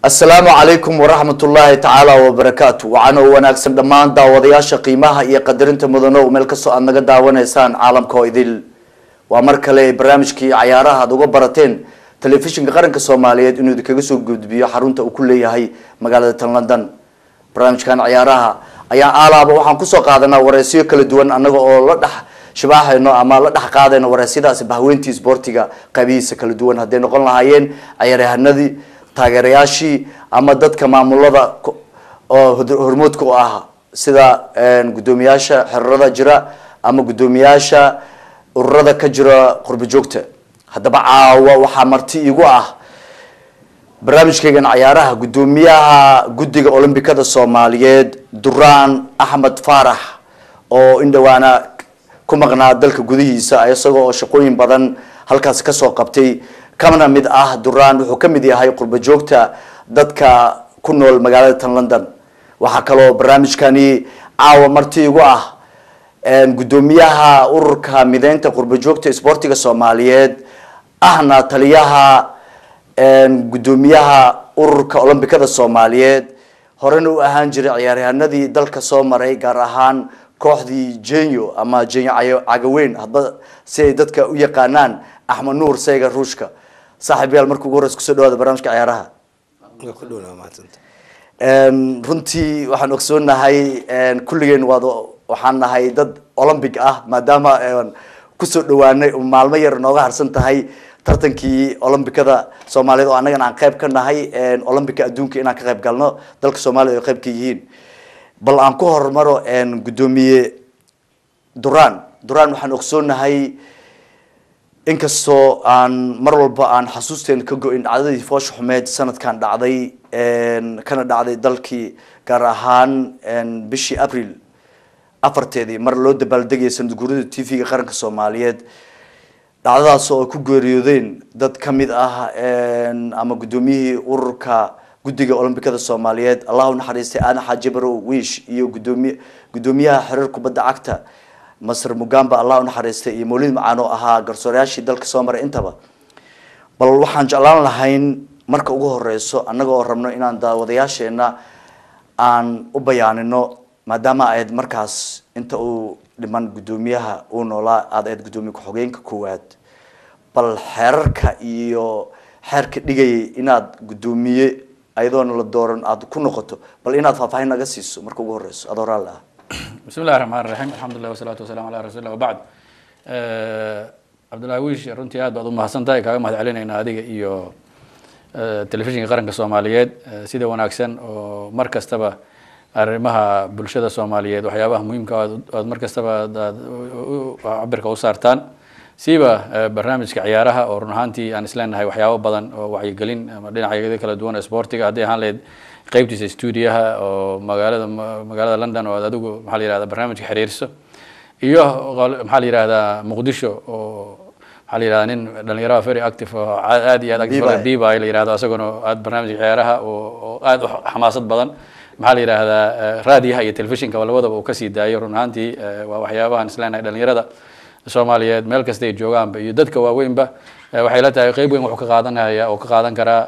asalaamu calaykum waraxmat ullaahi tacaala wabarakaatu waxaana u wanaagsan dhammaan daawadayaasha qiimaha iyo qadarinta mudano meel kastoo aad naga daawanaysaan caalamka oo idil waa mar kale barnaamijkii cayaaraha aad uga barateen telefishinka qaranka soomaaliyeed inuu idinkaga soo gudbiyo xarunta uu ku leeyahay magaalada tan london barnaamijkan cayaaraha ayaa aalaaba waxaan kusoo qaadanaa wareysyo kala duwan anaga oo la dhex shibaaxayno ama la dhex qaadayno wareysyadaasi bahweyntii sboortiga qaybihiisa kala duwan hadday noqon lahaayeen cayaaryahanadii taageerayaashii ama dadka maamulada oo hormoodka u ah sida guddoomiyaasha xerarada jira ama guddoomiyaasha ururada ka jira qurbo joogta haddaba caawa waxaa marti igu ah barnaamijkeygan cayaaraha guddoomiyaha guddiga olombikada soomaaliyeed duraan axmed faarax oo in dhawaana ku maqnaa dalka gudihiisa isagoo oo shaqooyin badan halkaasi kasoo qabtay kana mid ah duraan wuxuu ka mid yahay qurbo joogta dadka ku nool magaalada tan london waxaa kaloo barnaamijkani caawa marti igu ah guddoomiyaha ururka mideynta qurbo joogta sboortiga soomaaliyeed ahna taliyaha guddoomiyaha ururka olombikada soomaaliyeed horena u ahaan jiray ciyaaryahanadii dalka soo maray gaar ahaan kooxdii jenyo ama jenyo cagaweyn hadba si ay dadka u yaqaanaan axmed nuur sayga ruushka saaxiib yaal marka ugu horeysa kusoo dhawaada barnamijka ciyaaraha runtii waxaan ogsoonahay kulligeen waad waxaan nahay dad olombic ah maadaama kusoo dhawaanay maalmo yar nooga harsan tahay tartankii olombikada soomaaliyeed oo annagana aan qayb ka nahay olombica adduunka inaan ka qayb galno dalka soomaliya ay qayb ka yihiin bal aan ku hormaro guddoomiye duraan duraan waxaan ogsoonahay inkastoo aan mar walba aan xasuusteen ka go-in dhacdadii foosha xumeed sanadkan dhacday kana dhacday dalkii gaar ahaan bishii april afarteedii mar loo dabaaldegaya sanad guurida t v-ga qaranka soomaaliyeed dhacdadaas oo ay ku geeriyoodeen dad ka mid ah ama guddoomiyihii ururka guddiga olombikada soomaaliyeed allah u naxariistay aadan xaaji barow wiish iyo gudoomiy guddoomiyaha xiriir kubadda cagta masr mugamba allah u naxariistay iyo mawlid macaan oo ahaa garsoorayaashii dalka soo maray intaba bal waxaan jeclaan lahayn marka ugu horeyso annaga oo rabno inaan daawadayaasheena aan u bayaanino maadaama ayd markaas inta uu dhiman guddoomiyaha uu noolaa aada ayd guddoomiye ku-xogeenka koowaad bal xeerarka iyo xeerka dhigayay inaad guddoomiye ayadoona la dooran aada ku noqoto bal inaad faahfaahin naga siiso marka ugu horeyso adoo raalli ah bismi illahi raxmaan raxiim alxamdulilah wasalaatu wasalaam ala rasuulillah wabacd cabdullahi wiish runtii aad baad u mahadsan tahay kaaga mahad celinaynaa adiga iyo telefishinka qaranka soomaaliyeed sida wanaagsan oo mar kastaba arrimaha bulshada soomaaliyeed waxyaabaha muhiimka aad mar kastaba aad cabirka u saartaan siiba barnaamijka ciyaaraha oo run ahaantii aan isleenahay waxyaabo badan oo wacyigelin ama dhinacyada kala duwan ee sportiga hadday ahaan lahayd qeybtiisa stuudiyaha oo magaalada magaalada london oo aad adigu maxaa la yihahda barnaamijka xiriirso iyo maxaa la yihahdaa muqdisho oo maxaa la yihahda nin dhalinyaraha very active oo aad iyo aad active biba la yihahdo isaguna aad barnaamijka ciyaaraha oo aad u xamaasad badan maxaa la yihahdaa raadiyaha iyo telefishinka labadaba uu kasii daayo run ahaantii waa waxyaabahan isleenahay dhalinyarada soomaaliyeed meel kasta ay joogaanba iyo dadka waaweynba waxay la tahay qeyb weyn wuxuu ka qaadanaya oo ka qaadan karaa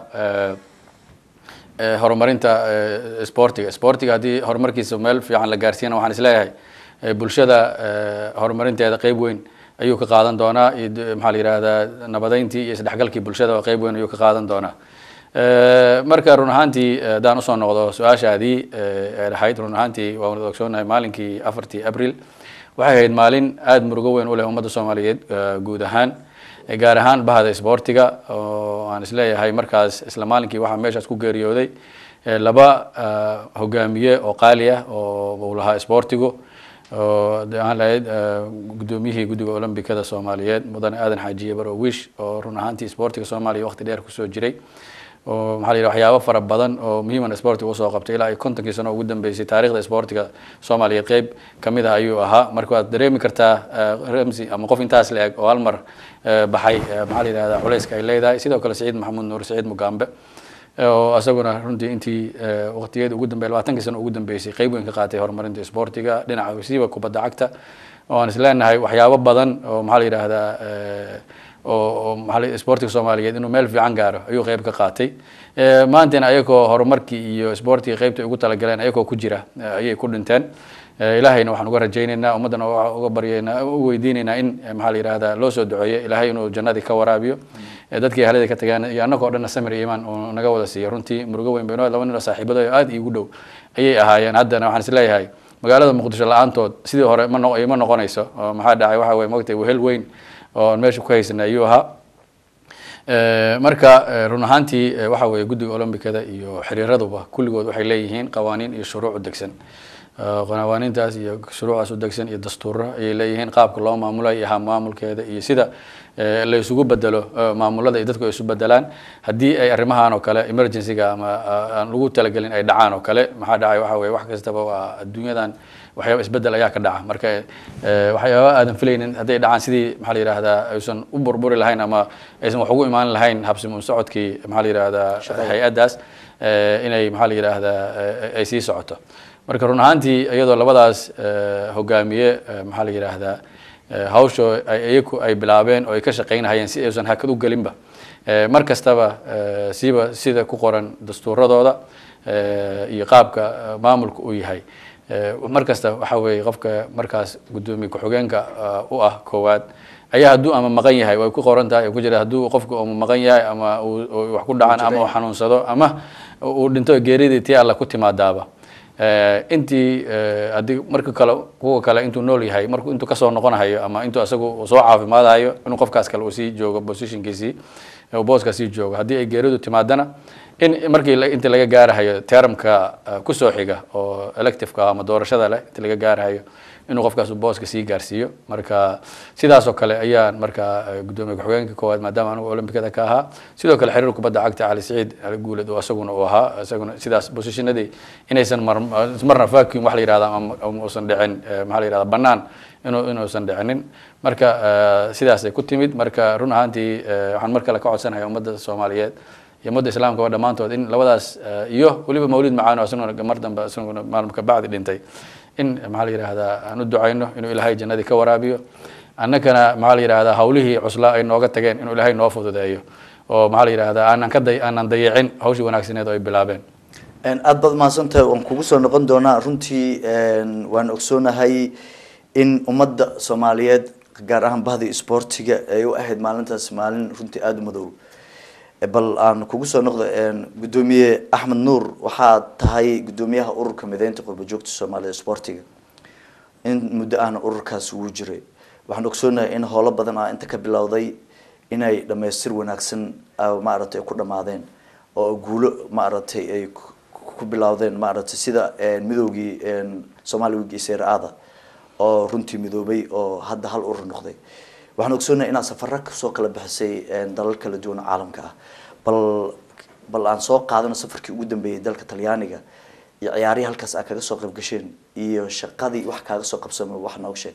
horumarinta sportiga sportiga haddii horumarkiisa meel fiican la gaarsiiyana waxaan isleeyahay bulshada horumarinteeda qeyb weyn ayuu ka qaadan doonaa maxaa la yihahdaa nabadeyntii iyo isdhexgalkii bulshada qeyb weyn ayuu ka qaadan doonaa marka run ahaantii haddaan usoo noqdo su-aashaadii ee dhahayd run ahaantii waan wada ogsoonahay maalinkii afartii abril waxay ahayd maalin aada murugo weyn u leh ummadda soomaaliyeed guud ahaan gaar ahaan bahda sboortiga oo aan isleeyahay markaas isla maalinkii waxaa meeshaas ku geeriyooday laba hogaamiye oo qaali ah oo uu lahaa sboortigu oo aan lahayd guddoomiyihii guddiga olombikada soomaaliyeed mudane aadan xaajiye baro wish oo run ahaantii sboortiga soomaaliya waqti dheer kusoo jiray oo maxaa la yidhaha waxyaabo fara badan oo muhiiman sportiga usoo qabtay ilaa ay kontonkii sano ugu dambeysay taarikhda sportiga soomaaliyeed qeyb kamid ah ayuu ahaa marka waad dareemi kartaa ramsi ama qof intaas la eg oo hal mar baxay maxaa la yidhahda culeyska ay leedahay sidoo kale saciid maxamuud nuur saciid mugambe oo isaguna runtii intii waqtigeeda ugu dambe labaatankii sano ugu dambeysay qeyb weyn ka qaatay horumarinta sportiga dhinaca siiba kubadda cagta oo aan isleenahay waxyaabo badan oo maxaa la yidhaahdaa oo maaa sportiga soomaaliyeed inuu meel fiican gaaro ayuu qeyb ka qaatay maantana ayagoo horumarkii iyo sportiga qeybta ugu talagaleen ayagoo ku jira ayay ku dhinteen ilaahayna waxaan uga rajaynaynaa ummaddana uga baryaynaa u weydiinaynaa in maxaa la yihahda loo soo duceeyo ilaahay inuu jannadii ka waraabiyo dadkii ahlada ka tagaan iyo annagoo dhanna samir iyo imaan uu naga wada siiyo runtii murugo weyn bayno laba nin oo saaxiibada oo aad iigu dhow ayay ahaayeen haddana waxaan is leeyahay magaalada muqdisho la-aantood sidii hore ma no ma noqonayso oo maxaa dhacay waxa weye mogtay wehel weyn oo meesha ku haysana ayuu ahaa marka run ahaantii waxa weeye guddiga olombicada iyo xiriiraduba kulligood waxay leeyihiin qawaaniin iyo shuruuc u degsan qawaaniintaas iyo shuruucaas u degsan iyo dastuuro ayay leeyihiin qaabka loo maamulayo iyo maamulkeeda iyo sida la isugu bedelo maamulada iyo dadku ay isu bedelaan haddii ay arrimahan oo kale emergencyga ama aan lagu talagelin ay dhacaan oo kale maxaa dhacay waxa weye wax kastaba waa adduunyadan waxyaaba isbedel ayaa ka dhaca marka waxyaaba aadan filaynin hadday dhacaan sidii maxaa la yihahdaa aysan u burburi lahayn ama aysan wax ugu imaan lahayn habsimun socodkii maxaa la yihahdaa hay-addaas inay maxaa la yihahdaa ay sii socoto marka run ahaantii iyadoo labadaas hogaamiye maxaa la yihahdaa hawsho iyaku ay bilaabeen oo ay ka shaqaynahayeen si aysan hakad u gelinba mar kastaba siba sida ku qoran dastuuradooda iyo qaabka maamulka uu yahay mar kasta waxa weeye qofka markaas guddoomiye ku-xigeenka u ah koowaad ayaa hadduu ama maqan yahay way ku qoran tahay ku jira hadduu qofku ama maqan yahay ama uu wax ku dhacaan ama uu xanuunsado ama uu dhinto geeridii tii alla ku timaadaaba intii haddii marka kale kuwa kale intuu nool yahay marku intuu kasoo noqonahayo ama intuu asagu soo caafimaadayo inuu qofkaas kale uu sii joogo positionkiisii booska sii joogo haddii ay geeridu timaadana in markii inta laga gaarahayo termka kusoo xiga oo electiveka ama doorashada leh inta laga gaarahayo inuu qofkaas booska sii gaarsiiyo marka sidaas oo kale ayaan marka guddoomiye ku-xigeenka koowaad maadaama anigu olombicada ka ahaa sidoo kale xiriir kubadda cagta cali saciid ali guuled oo isaguna uu ahaa isaguna sidaas positionadii inaysan mar marna vacuum wax la yihahda ama uusan dhicin maxaa la yihahda banaan inuu inuusan dhicinin marka sidaasay ku timid marka run ahaantii waxaan mar kale ka codsanaya ummadda soomaaliyeed iyo ummadda islaamka oo dhammaantood in labadaas iyo weliba mawlid macaano isaguna mar dambe isaguna maalin ka bacdi dhintay in maxaa la yihahdaa aan u ducayno inuu ilaahay jannadii ka waraabiyo annagana maxaa la yihahdaa hawlihii cuslaa ay nooga tageen inuu ilaahay noo fududeeyo oo maxaa la yihahdaa aanan ka day aanan dayicin hawshii wanaagsaneed oo ay bilaabeen aada baad mahadsantahay waan kugu soo noqon doonaa runtii waan ogsoonahay in ummadda soomaaliyeed gaar ahaan bahdii sportiga ay u ahayd maalintaas maalin runtii aada u madow bal aan kugu soo noqdo guddoomiye axmed nuur waxaad tahay guddoomiyaha ururka mideynta qurba joogta soomaalida sportiga in muddo ahna ururkaas ugu jiray waxaan ogsoonahay in howlo badan ah inta ka bilowday inay dhamaystir wanaagsan maaragtay ay ku dhamaadeen oo guulo maaragtay ay ku bilowdeen maaragtay sida midoogii somaali wigi seer-aada oo runtii midoobay oo hadda hal urur noqday waxaan ogsoonahay inaad safaro kasoo kala bixisay dalal kala duwan oo caalamka ah bal bal aan soo qaadano safarkii ugu dambeeyay dalka talyaaniga iyo ciyaarihii halkaas aad kaga soo qayb gasheen iyo shaqadii wax kaaga soo qabsamay wax nooga sheeg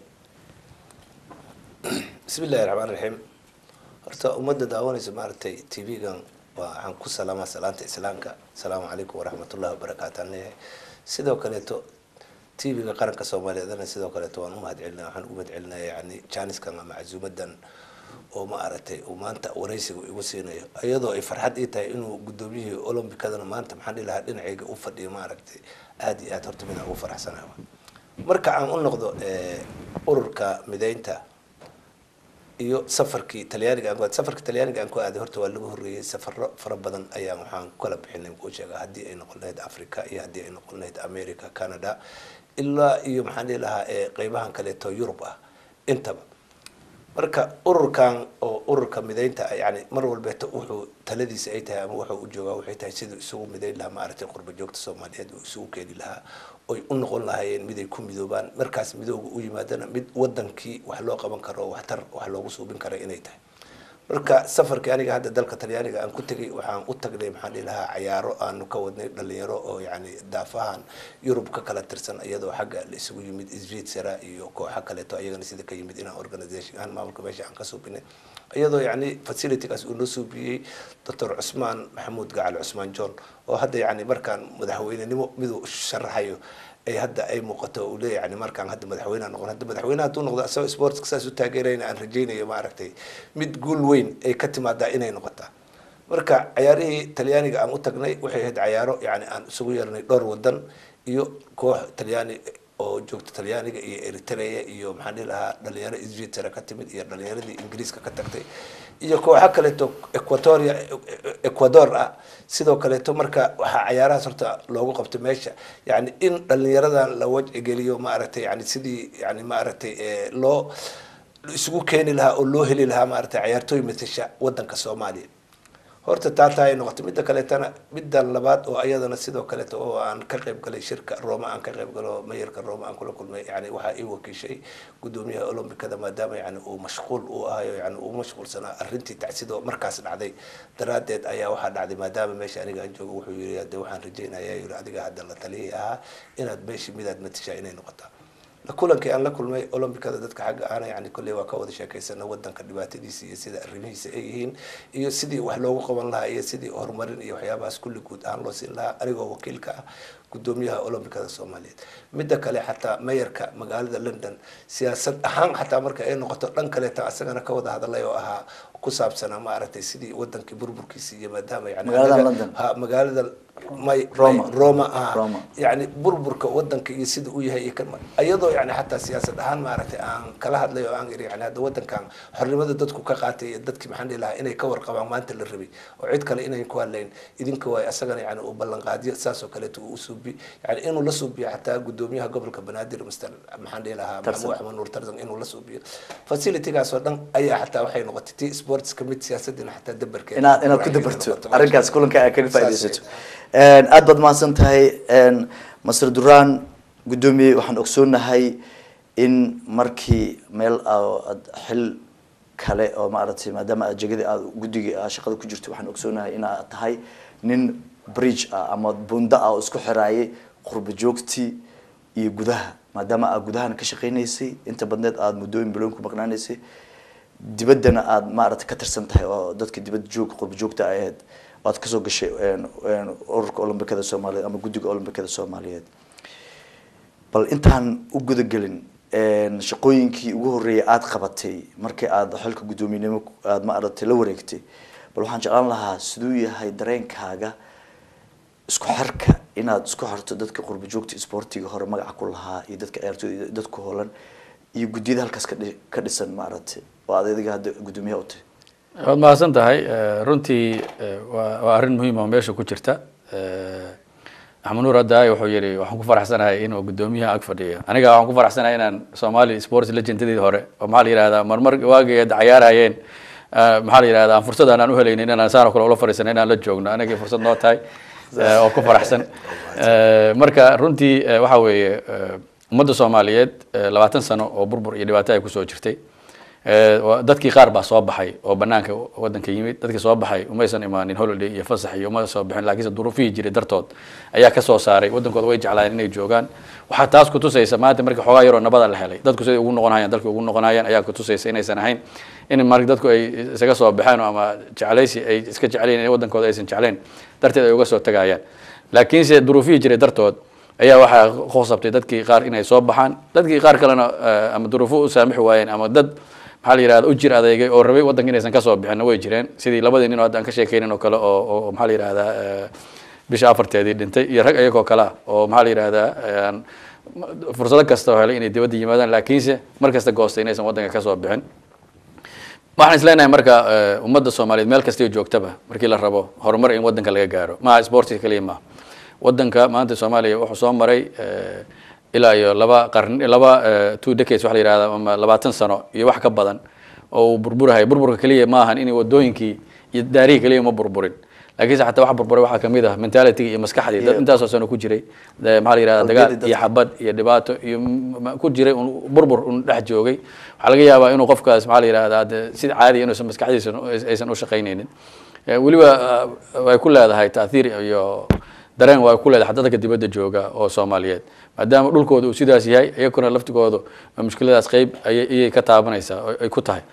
bismi illahi raxmaan raxiim horta ummadda daawanaysa maaragtay t v-gan waxaan ku salaamaa salaanta islaamka asalaamu calaykum waraxmatullahi wabarakaatu aan leeyahay sidoo kaleeto t v-ga qaranka soomaaliyeedna sidoo kaleeto waan umahad celinaya waxaan ugu mahad celinaya yani jaaniskan ama casuumadan oo ma aragtay uu maanta waraysiga igu siinayo iyadoo ay farxad ii tahay inuu guddoomiyihii olombicadana maanta maxaan dhihi lahaa dhinacayga u fadhiyo ma aragtay aada iyo aad horta midaan ugu faraxsanaha marka aan u noqdo ururka mideynta iyo safarkii talyaaniga aan ku safarka talyaaniga aan ku aaday horta waa laga horreeyey safaro fara badan ayaan waxaan kala bixinay kuu sheega haddii ay noqon lahayd africa iyo haddii ay noqon lahayd america canada ilaa iyo maxaan dhihi lahaa qeybahan kaleeto yurub ah intaba marka ururkan oo ururka mideynta yani mar walbeeto wuxuu taladiisa ay tahay ama wuxuu u joogaa waxay tahay siduu isugu mideyn lahaa maaragtay qurba joogta soomaaliyeed uu isugu keeni lahaa oy u noqon lahaayeen mid ay ku midoobaan markaas midooga u yimaadana mid wadankii wax loo qaban karo waxtar wax loogu suubin kara inay tahay marka safarkii aniga hadda dalka talyaaniga aan ku tegay waxaan u tagnay maxaan dhihi lahaa cayaaro aanu ka wadnay dhalinyaro oo yani daafahan yurub ka kala tirsan iyadoo xagga la isugu yimid svitzera iyo kooxa kaleeto ayagana sida ka yimid inaan organisation ahaan maamulka meesha aan ka suubinay iyadoo yani facilitygaas uu noo suubiyey doctor cusmaan maxamuud gacal cusmaan john oo hadda yani markaan madaxweynenimo miduu sharaxayo ay hadda ay muuqato uu leeyahay yani markaan hadda madaxweyneha noqon hadda madaxweyne hadduu noqdo asagoo sportska saas u taageerayna aan rajaynayo maaragtay mid guul weyn ay ka timaadaa inay noqotaa marka cayaarihii talyaaniga aan u tagnay waxay ahayd cayaaro yani aan isugu yeernay dhowr wadan iyo koox talyaani oo joogta talyaaniga iyo eritrea iyo maxaan dhihi lahaa dhalinyaro svitera ka timid iyo dhalinyaradii ingiriiska ka tagtay iyo kooxo kaleeto equatoria ecuador ah sidoo kaleeto marka waxaa cayaarahaas horta loogu qabtay meesha yani in dhalinyaradan la wajcigeliyo maaragtay yani sidii yani maaragtay loo isugu keeni lahaa oo loo heli lahaa maaragtay cayaartooy matasha wadanka soomaaliya horta taataa ay noqotay midda kaleetana midda labaad oo ayadana sidoo kaleeto oo aan ka qayb galay shirka roma aan ka qayb galo mayarka roma aan kula kulmay yani waxaa ii wakiishay gudoomiyaha olombikada maadaama yani uu mashquul uu ahayo yani uu mashquulsanaa arrintii tacsidoo markaas dhacday daraadeed ayaa waxaa dhacday maadaama meesha aniga aan joogo wuxuu yiri hade waxaan rajeynaya yiri adiga hadda la taliyay ahaa inaad meeshii midaad matashaa inay noqotaa kulankii aan la kulmay olombikada dadka xagga ahna yani kolley waa ka wada sheekaysana wadanka dhibaatadiisa iyo sida arrimihiisa ay yihiin iyo sidii wax loogu qaban lahaa iyo sidii horumarin iyo waxyaabahaas kulli guud ahaan loo siin lahaa anigoo wakiilka ah gudoomiyaha olombikada soomaaliyeed midda kale xataa mayarka magaalada london siyaasad ahaan xataa marka ay noqoto dhan kaleeta asagana ka wada hadalay oo ahaa ku saabsanaa maaragtay sidii wadankii burburkiisa iyo maadaama yani Magaalada London? ha magaalada may Roma. may- roma ah Roma. yani burburka wadanka iyo sida uu yahay iyo kan iyadoo yani xataa siyaasad ahaan maaragtay aan kala hadlay oo aan iri yani hadda wadankan xornimada dadku ka qaatay iyo dadkii maxaan dhihi lahaa inay ka warqabaan maanta la rabay oo cid kale inayn ku hadlayn idinka waay asagana yani uu ballanqaadiyo saas oo kaleeto uu usuubi yani inuu la suubiyo xataa gudoomiyaha gobolka banaadir mr maxaan dhihi lahaa Tarsan. maxamuud axmed nuur tarzan inuu la suubiyo facilitygaas oo dhan ayaa xataa waxay noqotay tii sportska mid siyaasadina xataa dabarkeeda inaad inaad ku waxay dabarto noqoto. arrinkaas kulanka aad kaga Saas faaidaysato aad baad mahadsan tahay masr duraan guddoomiye waxaan ogsoonahay in markii meel aad xil kale oo maaragtay maadaama aad jegada aad guddiga aad shaqada ku jirto waxaan ogsoonahay inaad tahay nin bridge ah ama bunda ah oo isku xiraayay qurba joogtii iyo gudaha maadaama aad gudahana ka shaqaynaysay inta badneed aad muddooyin biloon ku maqnaanaysay dibaddana aad maaragtay ka tirsan tahay oo dadka dibadda joog qurba joogta ay ahayd oo aad kasoo gashay een- een ururka olombikada soomaaliyeed ama guddiga olombikada soomaaliyeed bal intaan u gudagelin een, shaqooyinkii ugu horreeyay aada qabatay markii aada xilka guddoominimo aada maaragtay la wareegtay bal waxaan jeclaan lahaa siduu yahay dareenkaaga isku xirka inaad isku xirto dadka qurba joogta isboortiga hore magaca ku lahaa iyo dadka ciyaartooyda iyo dadku hoolan iyo guddiyada halkaas ka dhi- ka dhisan maaragtay oo aad adiga hadda guddoomiyaha u tahay waad mahadsan tahay Eh, runtii eh, waa waa arrin muhiim oo meesha ku jirta Eh, axmed nuur haddaay wuxuu yihi waxaan ku faraxsanahay inuu guddoomiyaha ag fadhiyo aniga waxaan ku faraxsanahay inaan somali sports legendadii hore oo maxaa la yihahdaa marmar waagii hadda cayaarayeen eh, maxaa la yihahdaa aan fursad aan u helaynin inaan saan oo kale ula fadhiisano inaan la joogno anagii fursad noo tahay eh, oo ku faraxsan Eh, marka runtii eh, waxa weeye eh, ummadda soomaaliyeed eh, labaatan sano oo burbur iyo dhibaato ay kusoo jirtay Eh, waa- dadkii qaar baa soo baxay oo banaanka wadanka yimid dadkii soo baxay umaysan imaanin holiday iyo fasax iyo uma soo bixin laakiinse duruufihii jiray dartood ayaa ka soo saaray wadankooda way jeclaayeen inay joogaan waxaa taas kutusaysa maanta markii xoogaa yaroo nabada la helay dadku siday ugu noqonayaan dalkii ugu noqonayaan ayaa kutusaysa inaysan ahayn in marka dadku ay isaga soo baxeen oo ama jeclaysi ay iska jecleen in wadankooda aysan jecleen darteed ay uga soo tagayaan laakiinse duruufihii jiray dartood ayaa waxaa khosabtay dadkii qaar inay soo baxaan dadkii qaar kalena eh, ama duruufo u saamixi waayeen ama dad maxaa la yihahda u jir adeegay oo rabay wadanka inaysan kasoo bixin way jireen sidii labadii nin oo hadda aan ka sheekeynin oo kale oo oo maxaa la yihahdaa eh, bisha afarteedii dhintay iyo rag iyagoo kale ah oo maxaa la yihahdaa eh, fursado kasta oo helay inay dibadda yimaadaan laakiinse mar kasta goostay inaysan wadanka kasoo bixin waxaan isleenahay marka eh, ummadda soomaaliyeed meel kastay joogtaba markii la rabo horumar in wadanka laga gaaro maha sportiga kaliya maha wadanka maanta soomaaliya wuxuu soo maray eh, ilaa iyo laba qarni laba eh, two decades waxa la yihahda ama labaatan sano iyo wax ka badan oo uu burburahay burburka keliya ma ahan in wadooyinkii iyo daarihii keliya ma burburin laakiinse xataa wax burburay waxaa kamid ah mentality iyo maskaxdii dad Yeah. intaasoo sano ku jiray de- maxaa la yihahda dagaal Qalbiyadii iyo dadka. xabad iyo dhibaato iyo m- m- ku jiray un burbur un dhex joogay waxaa laga yaabaa inuu qofkaas maxaa la yihahdaa de sida caadiya inuusan maskaxdiisa aysan u shaqaynaynin Eh, weliba ah, way ku leedahay taathiir iyo dareen way ku leedahay dadka dibadda jooga oo soomaaliyeed maadaama dhulkooda uu sidaas yahay iyaguna laftigoodu mushkiladaas qeyb ayay ayay ka taabanaysaa oo ay ku tahay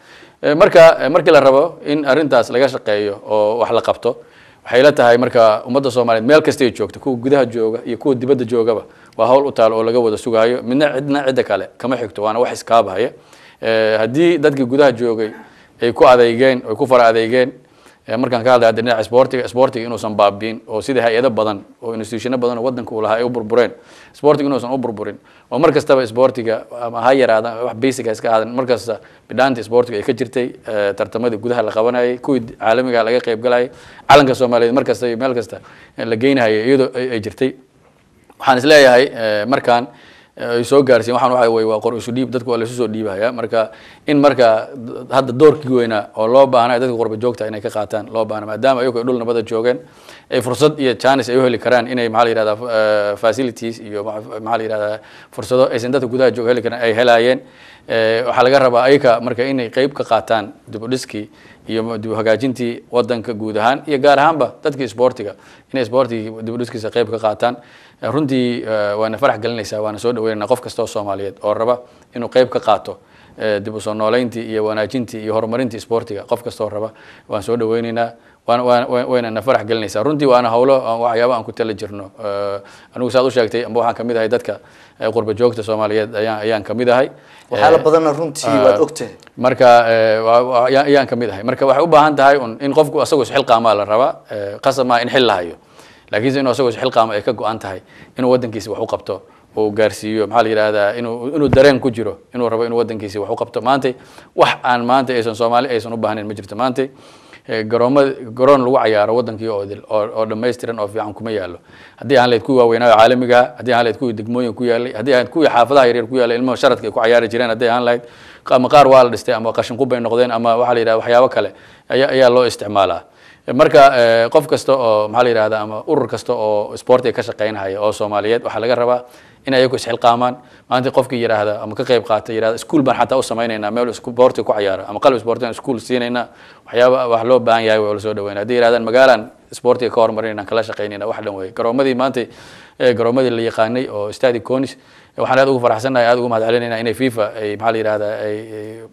Eh, marka eh, markii la rabo in arrintaas laga shaqeeyo oo wax la qabto waxay la tahay marka ummadda soomaaliyeed meel kastay joogto kuwa gudaha jooga iyo kuwa dibadda joogaba waa hawl u taal oo laga wada sugaayo midna cidna cidda kale kama xigto waana wax iskaabahaya Eh, haddii dadkii gudaha joogay ay ku adeygeen ay ku fara adeygeen Eh, markaan ka hadlay hadda dhinaca sportiga sportiga inuusan baabiin oo sida hay-ado badan oo institutiono badan oo wadanka uu lahaa ay u burbureen sportiga inuusan u burburin oo mar kastaba sportiga ama ha yaraada wax basic ha iska aadan mar kasta bidhaanta sportiga ay ka jirtay eh, tartamadii gudaha la qabanayay kuwii caalamiga laga qayb galayay calanka soomaaliyeed mar kasta iyo meel kasta eh, la geynahayay iyadoo ay ay jirtay waxaan isleeyahay eh, markaan eh, ay soo gaarsiin waxaan waxa wey waa qor isu dhiib dadku waa la isu soo dhiibaya marka in marka d- hadda doorkii weynaa oo loo baahnay dadka qurba joogta inay ka qaataan loo baahna maadaama ayagu ay dhul nabada joogeen ay fursad iyo chance ay u heli karaan inay maxaa la yihahdaa eh, facilities iyo ma- maxaa la yihahdaa fursado aysan dadka gudaha jooga heli karan ay helaayeen Eh, waxaa laga rabaa ayaka marka inay qeyb ka qaataan dib u dhiskii iyo dib u hagaajintii wadanka guud ahaan iyo gaar ahaanba dadkii sportiga inay sportigii dib u dhiskiisa qeyb ka qaataan Eh, runtii eh, waana farax gelinaysaa waana soo dhaweynayna qof kasta oo soomaaliyeed oo raba inuu qeyb ka qaato eh, dib u soo nooleyntii iyo wanaajintii iyo horumarintii sportiga qof kasta oo raba waan soo dhaweynaynaa waana waana wa- wayna na farax gelinaysaa runtii waana howlo aan waxyaabo aan ku tala jirno Eh, anigu saad u sheegtay amba waxaan kamid ahay dadka eh, qurba joogta soomaaliyeed ayaan ayaan kamid ahay waxyaala Eh, badanna runtii waad ogtahay marka eh, waa- waa- ayaan ayaan ka mid ahay marka waxay u baahan tahay un in qofku asagoo isxilqaamaa la rabaa eh, qasab maa in xil la hayo laakiinse inuu asagoo isxilqaama ay ka go-an tahay inuu wadankiisa wax u qabto uu gaarsiiyo maxaa la yidhahdaa inuu inuu dareen ku jiro inuu rabo inuu wadankiisa wax u qabto maantay wax aan maanta aysan soomaali aysan u baahnayn ma jirto maantay eh, garooma garoon lagu cayaaro wadankii oo idil oo oo dhammaystiran oo fiican kuma yaallo haddii aan lahayd kuwii waaweynaayo caalamiga ah haddii aan lahayd kuwii degmooyin ku yaalay haddii aan kuwii xaafadaha yaryar ku yaalay ilmaha sharadka ay ku cayaari jireen haddii aan lahayd ama qaar waa la dhistay ama qashin qub bay noqdeen ama waxaa la yidhahda waxyaabo kale ayaa ayaa loo isticmaalaa marka eh, qof kasta oo maxaa la yidhahda ama urur kasta oo sportiga ka shaqeynhaya oo soomaaliyeed waxaa laga rabaa in ayagu isxilqaamaan maanta qofkii yidhaahda ama ka qayb qaata yidhahda iskuul baan xataa u samaynaynaa meel sportiga ku cayaara ama qalab sportiga iskuul siinaynaa waxyaaba wax loo baahan yahay waa la soo dhaweynaa haddii yidhahdaan magaalaan sportiga ka horumarinayna kala shaqeynayna wax dhan wey garoomadii maanta eh, garoomadii la yaqaanay oo stadi conis waxaan aad ugu faraxsannahay aad ugu mahad celinayna inay fifa ay maxaa la yidhahdaa ay ay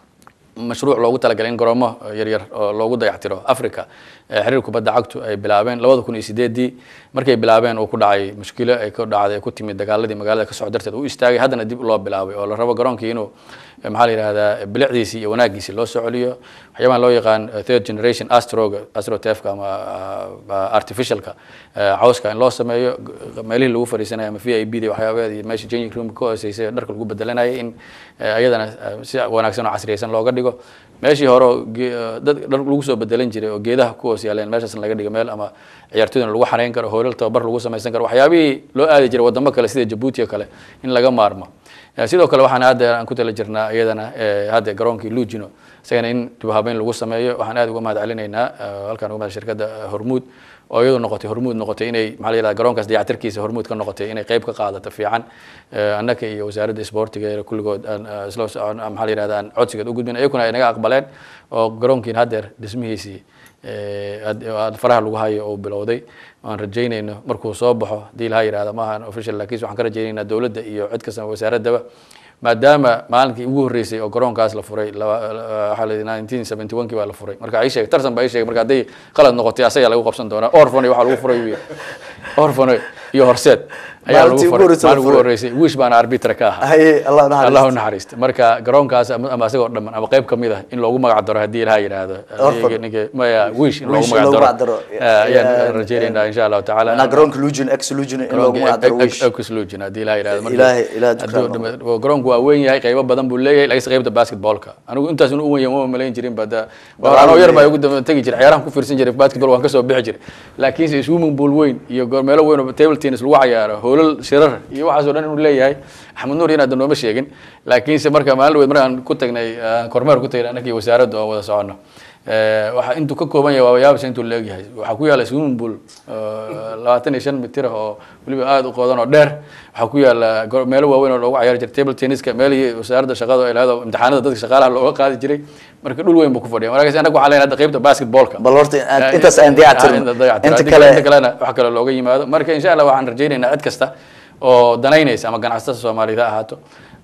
mashruuc loogu talagalay in garoomo yaryar oo loogu dayactiro africa ee xiriir kubadda cagtu ay bilaabeen labada kun iyo sideedii markay bilaabeen uu ku dhacay mushkilo ay ku dhacday ay ku timid dagaaladii magaalada ka socod darteed uu istaagay haddana dib loo bilaabay oo la rabo garoonkii inuu eh, maxaa la yidhahdaa bilicdiisii iyo wanaagiisii loo soo celiyo waxyaabahan loo yaqaan eh, third generation astroga astrotefka ama ah, artificialka eh, cawska in loo sameeyo g- meelihii lagu fariisanaya ama v i b da waxyaabaheed iyo meesha changing room ka hooseysay ee dharka lagu bedelanayay in eh, ayadana eh, si wanaagsan oo casriyeysan looga dhigo meeshii hore oo ge- eh, dad dhar lagu soo bedelan jiray oo geedaha ku hoos yaaleen meeshaasna laga dhigo meel ama ciyaartoydana lagu xareyn karo hoolal tababar lagu samaysan karo waxyaabihii loo aadi jiray wadamo kale sida jabuuti oo kale in laga maarmo Eh, sidoo kale waxaan hadda aan ku tala jirnaa iyadana eh, hadda garoonkii lugino isagana in dib u habeyn lagu sameeyo waxaan aad uga mahad celinaynaa eh, halkaan uga mahad shirkadda eh, hormuud oo iyadu noqotay hormuud noqotay inay maxaa la yidhahda garoonkaas dayactirkiisa hormuud ka noqotay inay qayb ka qaadato fiican Eh, annaka iyo wasaaradda isboortiga ee kulligood aan eh, isla socon maxaa la yidhahda aan codsigeed u gudbin iyakuna ay naga aqbaleen oo garoonkiin haddeer dhismihiisii eh, had- aad faraha lagu hayo oo bilowday aan rajaynayno markuu soo baxo haddii laha yidhahda maahan official laakiin waxaan ka rajaynaynaa dowladda iyo cid kasta wasaaraddaba maadaama maalinkii ugu horreysay oo garoonkaas la furay laba- la- waxaa la yidhi 1971 kii baa la furay marka ay sheegay tarsan baa ay sheegay marka hadday qalad noqotay asagaa lagu qabsan doonaa orfan waxaa lagu furay wiil orfan iyo horseed ayaa lagu Maalintii ugu furay horreysay la maalin ugu furay. horreysay wish baana arbitra ka ahaa haye allah naxariisto. allah u naxariista marka garoonkaas ama ama asagoo dhamman ama qayb kamid ah in loogu magac daro haddii ilaha yidhaahdo Orphan. Ninka- ninka- maya wish in loogu Wish in loogu magac magac daro daro. Eh, ayaan Yeah. rajaynaynaa insha allahu tacaala Macnaha garoonka lugin ex lugin in loogu magac daro wish kusluujin haddii ilaha yidhahdo marka- Ilaahay- Ilaahay hadduu dukaan dhama- garoonku waa weyn yahay qaybo badan buu leeyahay laakiinse qaybta basketballka anigu intaas inuu u weyn yahay uma malayn jirin bada Walaal anoo yar baa leeyahay. ugu daba tegi jiray ciyaarahan ku fiirsan jiray basketball waan kasoo bixi jiray laakiinse swimming pool weyn iyo goor- meelo weyn oo table tennis lagu cayaaro hoolal shirar iyo waxaasoo dhan inuu leeyahay axmed nuur inaad nooma sheegin laakiinse marka maalin weyd markaan ku tagnay ah, kormeer ku tagnay annagii wasaaradda oo wada socono Eh, waxa intuu ka kooban yahay waa yaabisa intuu leegyahay waxaa ku yaala swimming pool eh, labaatan iyo shan mitir ah oo weliba aada u qodan oo dheer waxaa ku yaala go- meelo waaweyn oo loogu cayaari jiray table tenniska meelihii wasaaradda shaqada ay lahayd oo imtixaanada dadka shaqaalaha looga qaadi jiray marka dhul weyn buu ku fadhiya markaas annaga waxaa leenahay hadda qaybta basketballka bal horta aan- Eh, intaas aan dayactirno. ah, inta dayactirno. Inta Inta kale- inta kalena wax kale looga yimaado marka insha allah waxaan rajaynaynaa cid kasta oo danaynaysa ama ganacsatada soomaaliyeed ha ahaato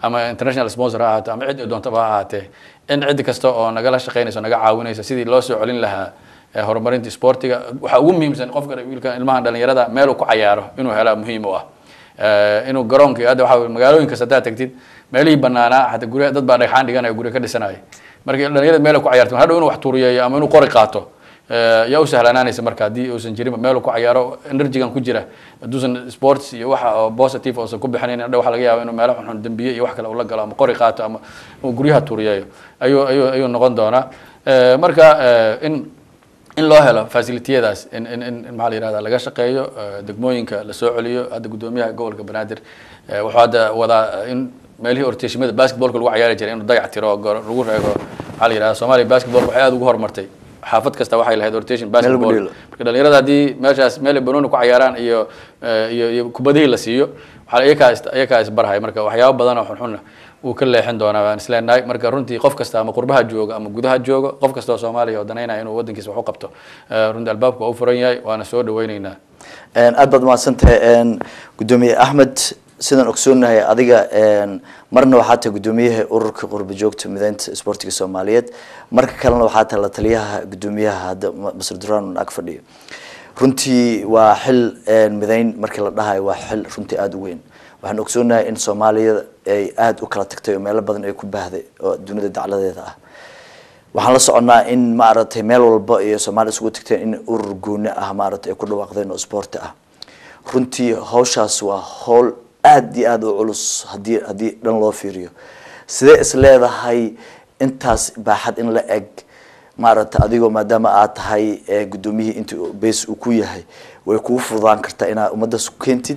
ama international sponsor ha ahaato ama cid doontaba ha ahaatee in cid kasta oo nagala shaqeynaysa naga caawinaysa sidii loo soo celin lahaa horumarinta sportiga waxaa ugu muhiimsan qofka wiilka ilmahan dhalinyarada meel uu ku cayaaro inuu helaa muhiim u ah inuu garoonka hadda waxa magaalooyin kasta haddaad tagtid meelihii banaanaa hata gurya dad baa dhagxaan dhiganaya gurya ka dhisanaya marka dhalinyarada meel ku cayaarto hadhow inuu wax tuuriyeeyo ama inuu qori qaato yaa u sahlanaanaysa marka haddii uusan jirin meel ku cayaaro energygan ku jira hadduusan sports iyo waxa oo positive uusan ku bixinayn hadha waxa laga yaaba inuu meelo xunxun dembiye iyo wax kale ula galo ama qori qaato ama uu guryaha tuuriyeeyo ayuu ayuu ayuu noqon doonaa marka in in loo helo facilitiyadaas in in in maxaa la yihahda laga shaqeeyo degmooyinka lasoo celiyo hadda guddoomiyaha gobolka banaadir wuxuu hadda wadaa in meelihii orteshimada basketballka lagu ciyaari jiray inuu dayac tiro lagu reego maxaa la yihahda soomaaliya basketballka waxay aada ugu horumartay xaafad kasta waxay lahayd rotation basketball marka dhalinyarada haddii meeshaas meel banooni ku cayaaraan iyo iyo iyo kubadihii la siiyo waxaa iyakaa iyakaa isbarhay marka waxyaabo badan oo xunxunna wuu ka leexin doonaa waan isleenahay marka runtii qof kasta ama qurbaha jooga ama gudaha jooga qof kasta oo soomaaliya oo danaynaya inuu wadankiisa wax u qabto runtii albaabka waa u furan yahay waana soo dhaweyneynaa aad baad mahadsantahay guddoomiye axmed sidaan ogsoonahay adiga marna waxaa tahay guddoomiyaha ururka qurba joogta mideynta sportiga soomaaliyeed marka kalena waxaa tahay la taliyaha guddoomiyaha hadda masr duraan ag fadhiyo runtii waa xil mideyn markii la dhahayo waa xil runtii aada u weyn waxaan ogsoonahay in soomaaliya ay aada u kala tagtay oo meelo badan ay ku baahday oo dunida dacladeeda ah waxaan la soconnaa in maaragtay meel walba iyo soomaaliya isugu tagteen in urur gooni ah maaragtay ay ku dhawaaqdeen oo sporti ah runtii hawshaas waa howl aada iyo aada u culus hadii haddii dhan loo fiiriyo sidee is leedahay intaas baaxad in la eg maaragtay adigoo maadaama aad tahay guddoomiyihii inta base uu ku yahay way kuu fududaan kartaa inaad ummaddaas ku keentid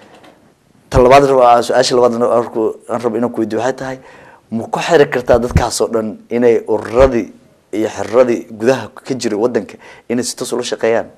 ta labaad su-aasha labaad aan rabo inaan kuweydiyo waxay tahay ma ku xiri kartaa dadkaas oo dhan inay ururadii iyo xiriradii gudaha ka jiray wadanka inay si toos ula shaqeeyaan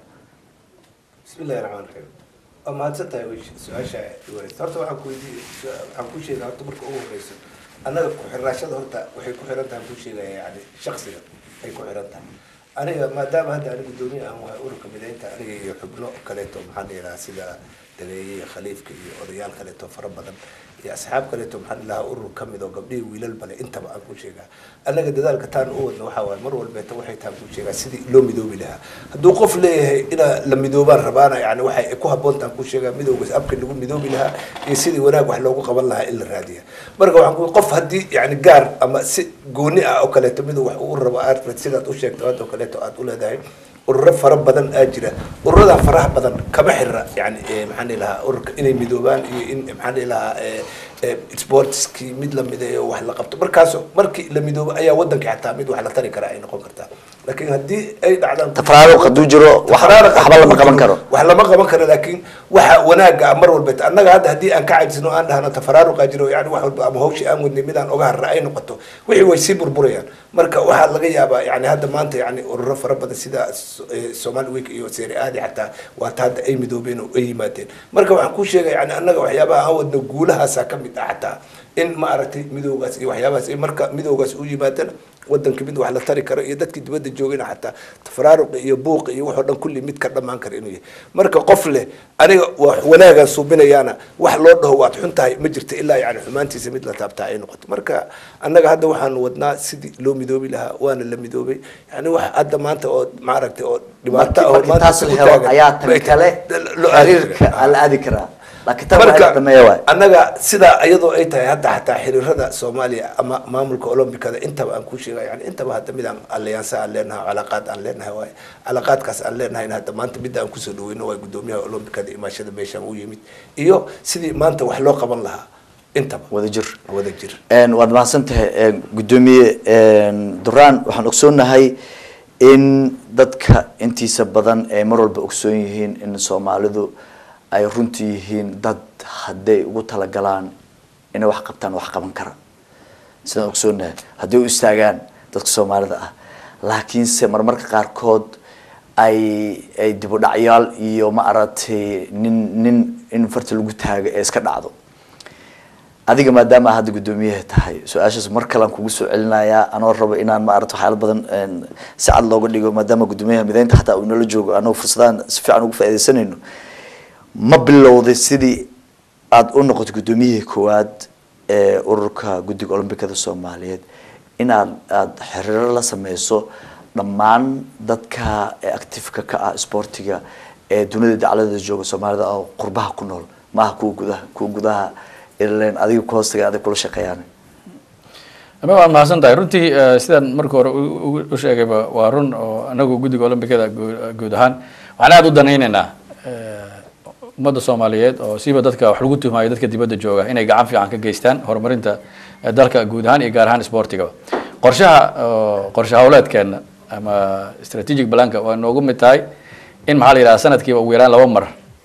bismillahi raxmaan raxiim waa mahadsan tahay su-aasha iwareysa horta waxaan kuweydiiy waxaan ku sheegaya horta marka ugu horeyso annaga ku-xiraashada horta waxay ku xiran tahay ku sheegaya yani shaksiga ay ku xiran tahay aniga maadaama hadda ani guddoomiye aan wahay ururka mideynta aniga iyo xubno kaleeto maxaa la yidhaha sida dageeye iyo khaliifka iyo odayaal kaleeto fara badan iyo asxaab kaleeto maxaa la dhahaa urur kamid oo gabdhihii wiilal bale intaba aan ku sheegaa annaga dadaalka taan u wadna waxaa waaye mar walbeeta waxay taan ku sheegaa sidii loo midoobi lahaa hadduu qof leeyahay inaa la midoobaan rabaana yani waxay ku habboon taan ku sheegaa midowgaas abka lagu midoobi lahaa iyo sidii wanaag wax loogu qaban lahaa in la raadiya marka waxaan ku qof haddii yani gaar ama si gooni ah oo kaleeto miduu wax uu rabo aad sidaad u sheegto hadda oo kaleeto aad u leedahay ururo fara badan aa jira ururada faraha badan kama xirira yani maxaan dhihi lahaa ururka inay midoobaan iyo in maxaan dhihi lahaa sportskii mid la mideeyo wax la qabto markaas markii la midoobo ayaa wadanka xataa mid wax la tari kara ay noqon kartaa laakiin haddii ay dhacdaan tafraaruq hadduu jiro waxba lama qaban karo wax lama qaban karo laakiin waxa wanaaga ah mar walba annaga hadda haddii aan ka cajisno aan dhahno tafaraaruqa jiro yani wax walba ama hawshii aan wadnay midaan oga harra ay noqoto wixii way sii burburayaan marka waxaa laga yaabaa yani hadda maanta yani ururo fara badan sida somali week iyo seeri aadi xataa waata hadda ay midoobeen oo ay yimaadeen marka waxaan ku sheegaya yani annaga waxyaabaha aan wadno guulahaasaa kamid ah xataa in ma aragtay midoogaas iyo waxyaabahaas marka midoogaas u yimaadana wadanka mid wax la tari karo iyo dadkii dibadda joogayna xataa tafaraaruqi iyo buuqi iyo waxoo dhan kulli mid ka dhamaan kara inuu yahay marka qof leh aniga wax wanaagaan suubinayaana wax loo dhaho waad xun tahay ma jirta ilaa yani xumaantiisa mid la taabtaa ay noqoto marka annaga hadda waxaan wadnaa sidii loo midoobi lahaa waana la midoobay yani wax hadda maanta oo maaragtay oo dhibaato ah oo markii taas la helo ayaa tan kale xiriirka ala aadi karaa laakiin tan waa in la dhameeya waay annaga sidaa iyadoo ay tahay hadda xataa xiriirada soomaaliya ama maamulka olombikada intaba aan ku sheega yani intaba hadda mid aan alliyaansa aan leenahay calaqaad aan leenahay waay calaqaadkaas aan leenahay hadda maanta midda aan kusoo dhaweyno waay guddoomiyaha olombikada imaashada meeshaan u yimid iyo sidii maanta wax loo qaban lahaa intaba wadajir wadajir waad mahadsan tahay guddoomiye duraan waxaan ogsoonahay in dadka intiisa badan ay mar walba ogsoon yihiin in soomaalidu ay runtii yihiin dad hadday ugu talagalaan inay wax qabtaan wax qaban kara sidaan ogsoonahay hadday u istaagaan dadka soomaalida ah laakiinse marmarka qaarkood ay ay dibudhacyaal iyo ma aragtay nin nin in farta lagu taago ee iska dhacdo adiga maadaama hadda guddoomiyaha tahay su-aashaas mar kalean kugu soo celinayaa anoo rabo inaan ma aragta waxyaala badan si cad looga dhigo maadaama guddoomiyaha mideynta xataa uu nala joogo anagoo fursadaan si fiican ugu faaidaysanayno ma bilowday sidii aada u noqoto guddoomiyihii koowaad ee ururka guddiga olombikada soomaaliyeed inaad aada xiriiro la sameyso dhammaan dadka ee actifeka ka ah sportiga ee dunida dacladada jooga soomaalida oo qurbaha ku nool maaha kuwa gudaha kuwa gudaha ilen adiga ku hoostaga adig kula shaqeeyaan ama waa mahadsan tahay runtii eh, sidaan marka hore u- u- u sheegayba waa run oo anagu guddiga olombikada guu- guud ahaan waxaan aada u danaynaynaa eh, ummadda soomaaliyeed oo siiba dadka wax lagu tuhmaayo dadka dibadda jooga inay gacan fiican ka geystaan horumarinta eh, dalka guud ahaan iyo gaar ahaan sportigaba qorshaha oo qorshe hawleedkeena ama strategic planka waa noogu mid tahay in maxaa la yidhaha sanadkiiba ugu yaraan laba mar